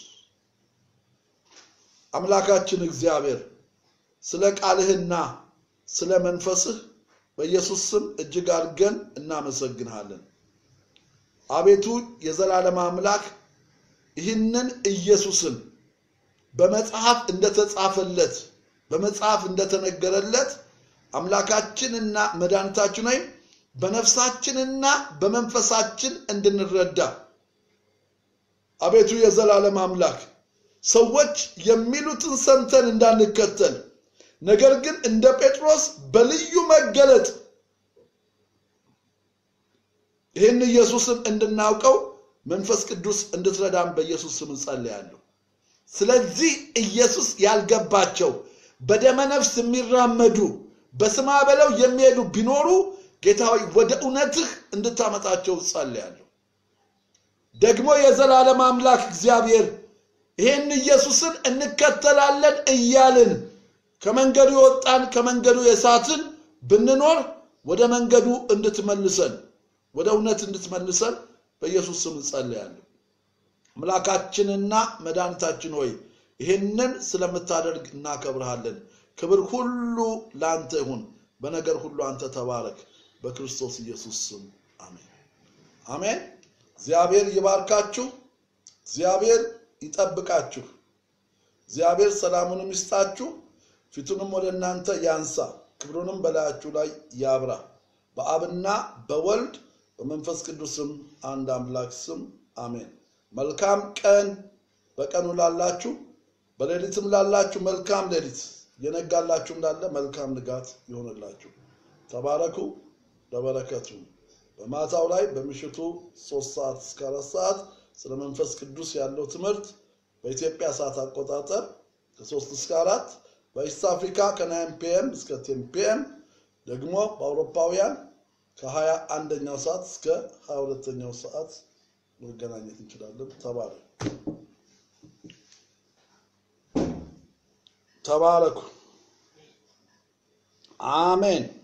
አምላካችን እግዚአብሔር ስለ ቃልህና ስለ መንፈስህ በኢየሱስ ስም እጅግ አድርገን እናመሰግንሃለን። አቤቱ የዘላለም አምላክ ይህንን ኢየሱስን በመጽሐፍ እንደተጻፈለት በመጽሐፍ እንደተነገረለት አምላካችንና መድኃኒታችን ወይም በነፍሳችንና በመንፈሳችን እንድንረዳ አቤቱ የዘላለም አምላክ ሰዎች የሚሉትን ሰምተን እንዳንከተል ነገር ግን እንደ ጴጥሮስ በልዩ መገለጥ ይህን ኢየሱስን እንድናውቀው መንፈስ ቅዱስ እንድትረዳን በኢየሱስ ስም እንጸልያለሁ። ስለዚህ ኢየሱስ ያልገባቸው በደመ ነፍስ የሚራመዱ በስማ በለው የሚሄዱ ቢኖሩ ጌታ ሆይ ወደ እውነትህ እንድታመጣቸው ጸልያለሁ። ደግሞ የዘላለም አምላክ እግዚአብሔር ይህን ኢየሱስን እንከተላለን እያልን ከመንገዱ የወጣን ከመንገዱ የሳትን ብንኖር ወደ መንገዱ እንድትመልሰን ወደ እውነት እንድትመልሰን በኢየሱስ ስም እንጸልያለን። አምላካችንና መድኃኒታችን ሆይ ይህንን ስለምታደርግ እናከብርሃለን። ክብር ሁሉ ለአንተ ይሁን። በነገር ሁሉ አንተ ተባረክ። በክርስቶስ ኢየሱስ ስም አሜን አሜን። እግዚአብሔር ይባርካችሁ። እግዚአብሔር ይጠብቃችሁ። እግዚአብሔር ሰላሙንም ይስጣችሁ። ፊቱንም ወደ እናንተ ያንሳ፣ ክብሩንም በላያችሁ ላይ ያብራ። በአብና በወልድ በመንፈስ ቅዱስም አንድ አምላክ ስም አሜን። መልካም ቀን በቀኑ ላላችሁ፣ በሌሊትም ላላችሁ መልካም ሌሊት፣ የነጋላችሁም ላለ መልካም ንጋት ይሆንላችሁ። ተባረኩ፣ ለበረከቱ በማታው ላይ በምሽቱ ሶስት ሰዓት እስከ አራት ሰዓት ስለ መንፈስ ቅዱስ ያለው ትምህርት በኢትዮጵያ ሰዓት አቆጣጠር ከሶስት እስከ አራት በኢስት አፍሪካ ከናይን ፒኤም እስከ ቴን ፒኤም ደግሞ በአውሮፓውያን ከሀያ አንደኛው ሰዓት እስከ ሀያ ሁለተኛው ሰዓት መገናኘት እንችላለን። ተባረኩ ተባረኩ። አሜን።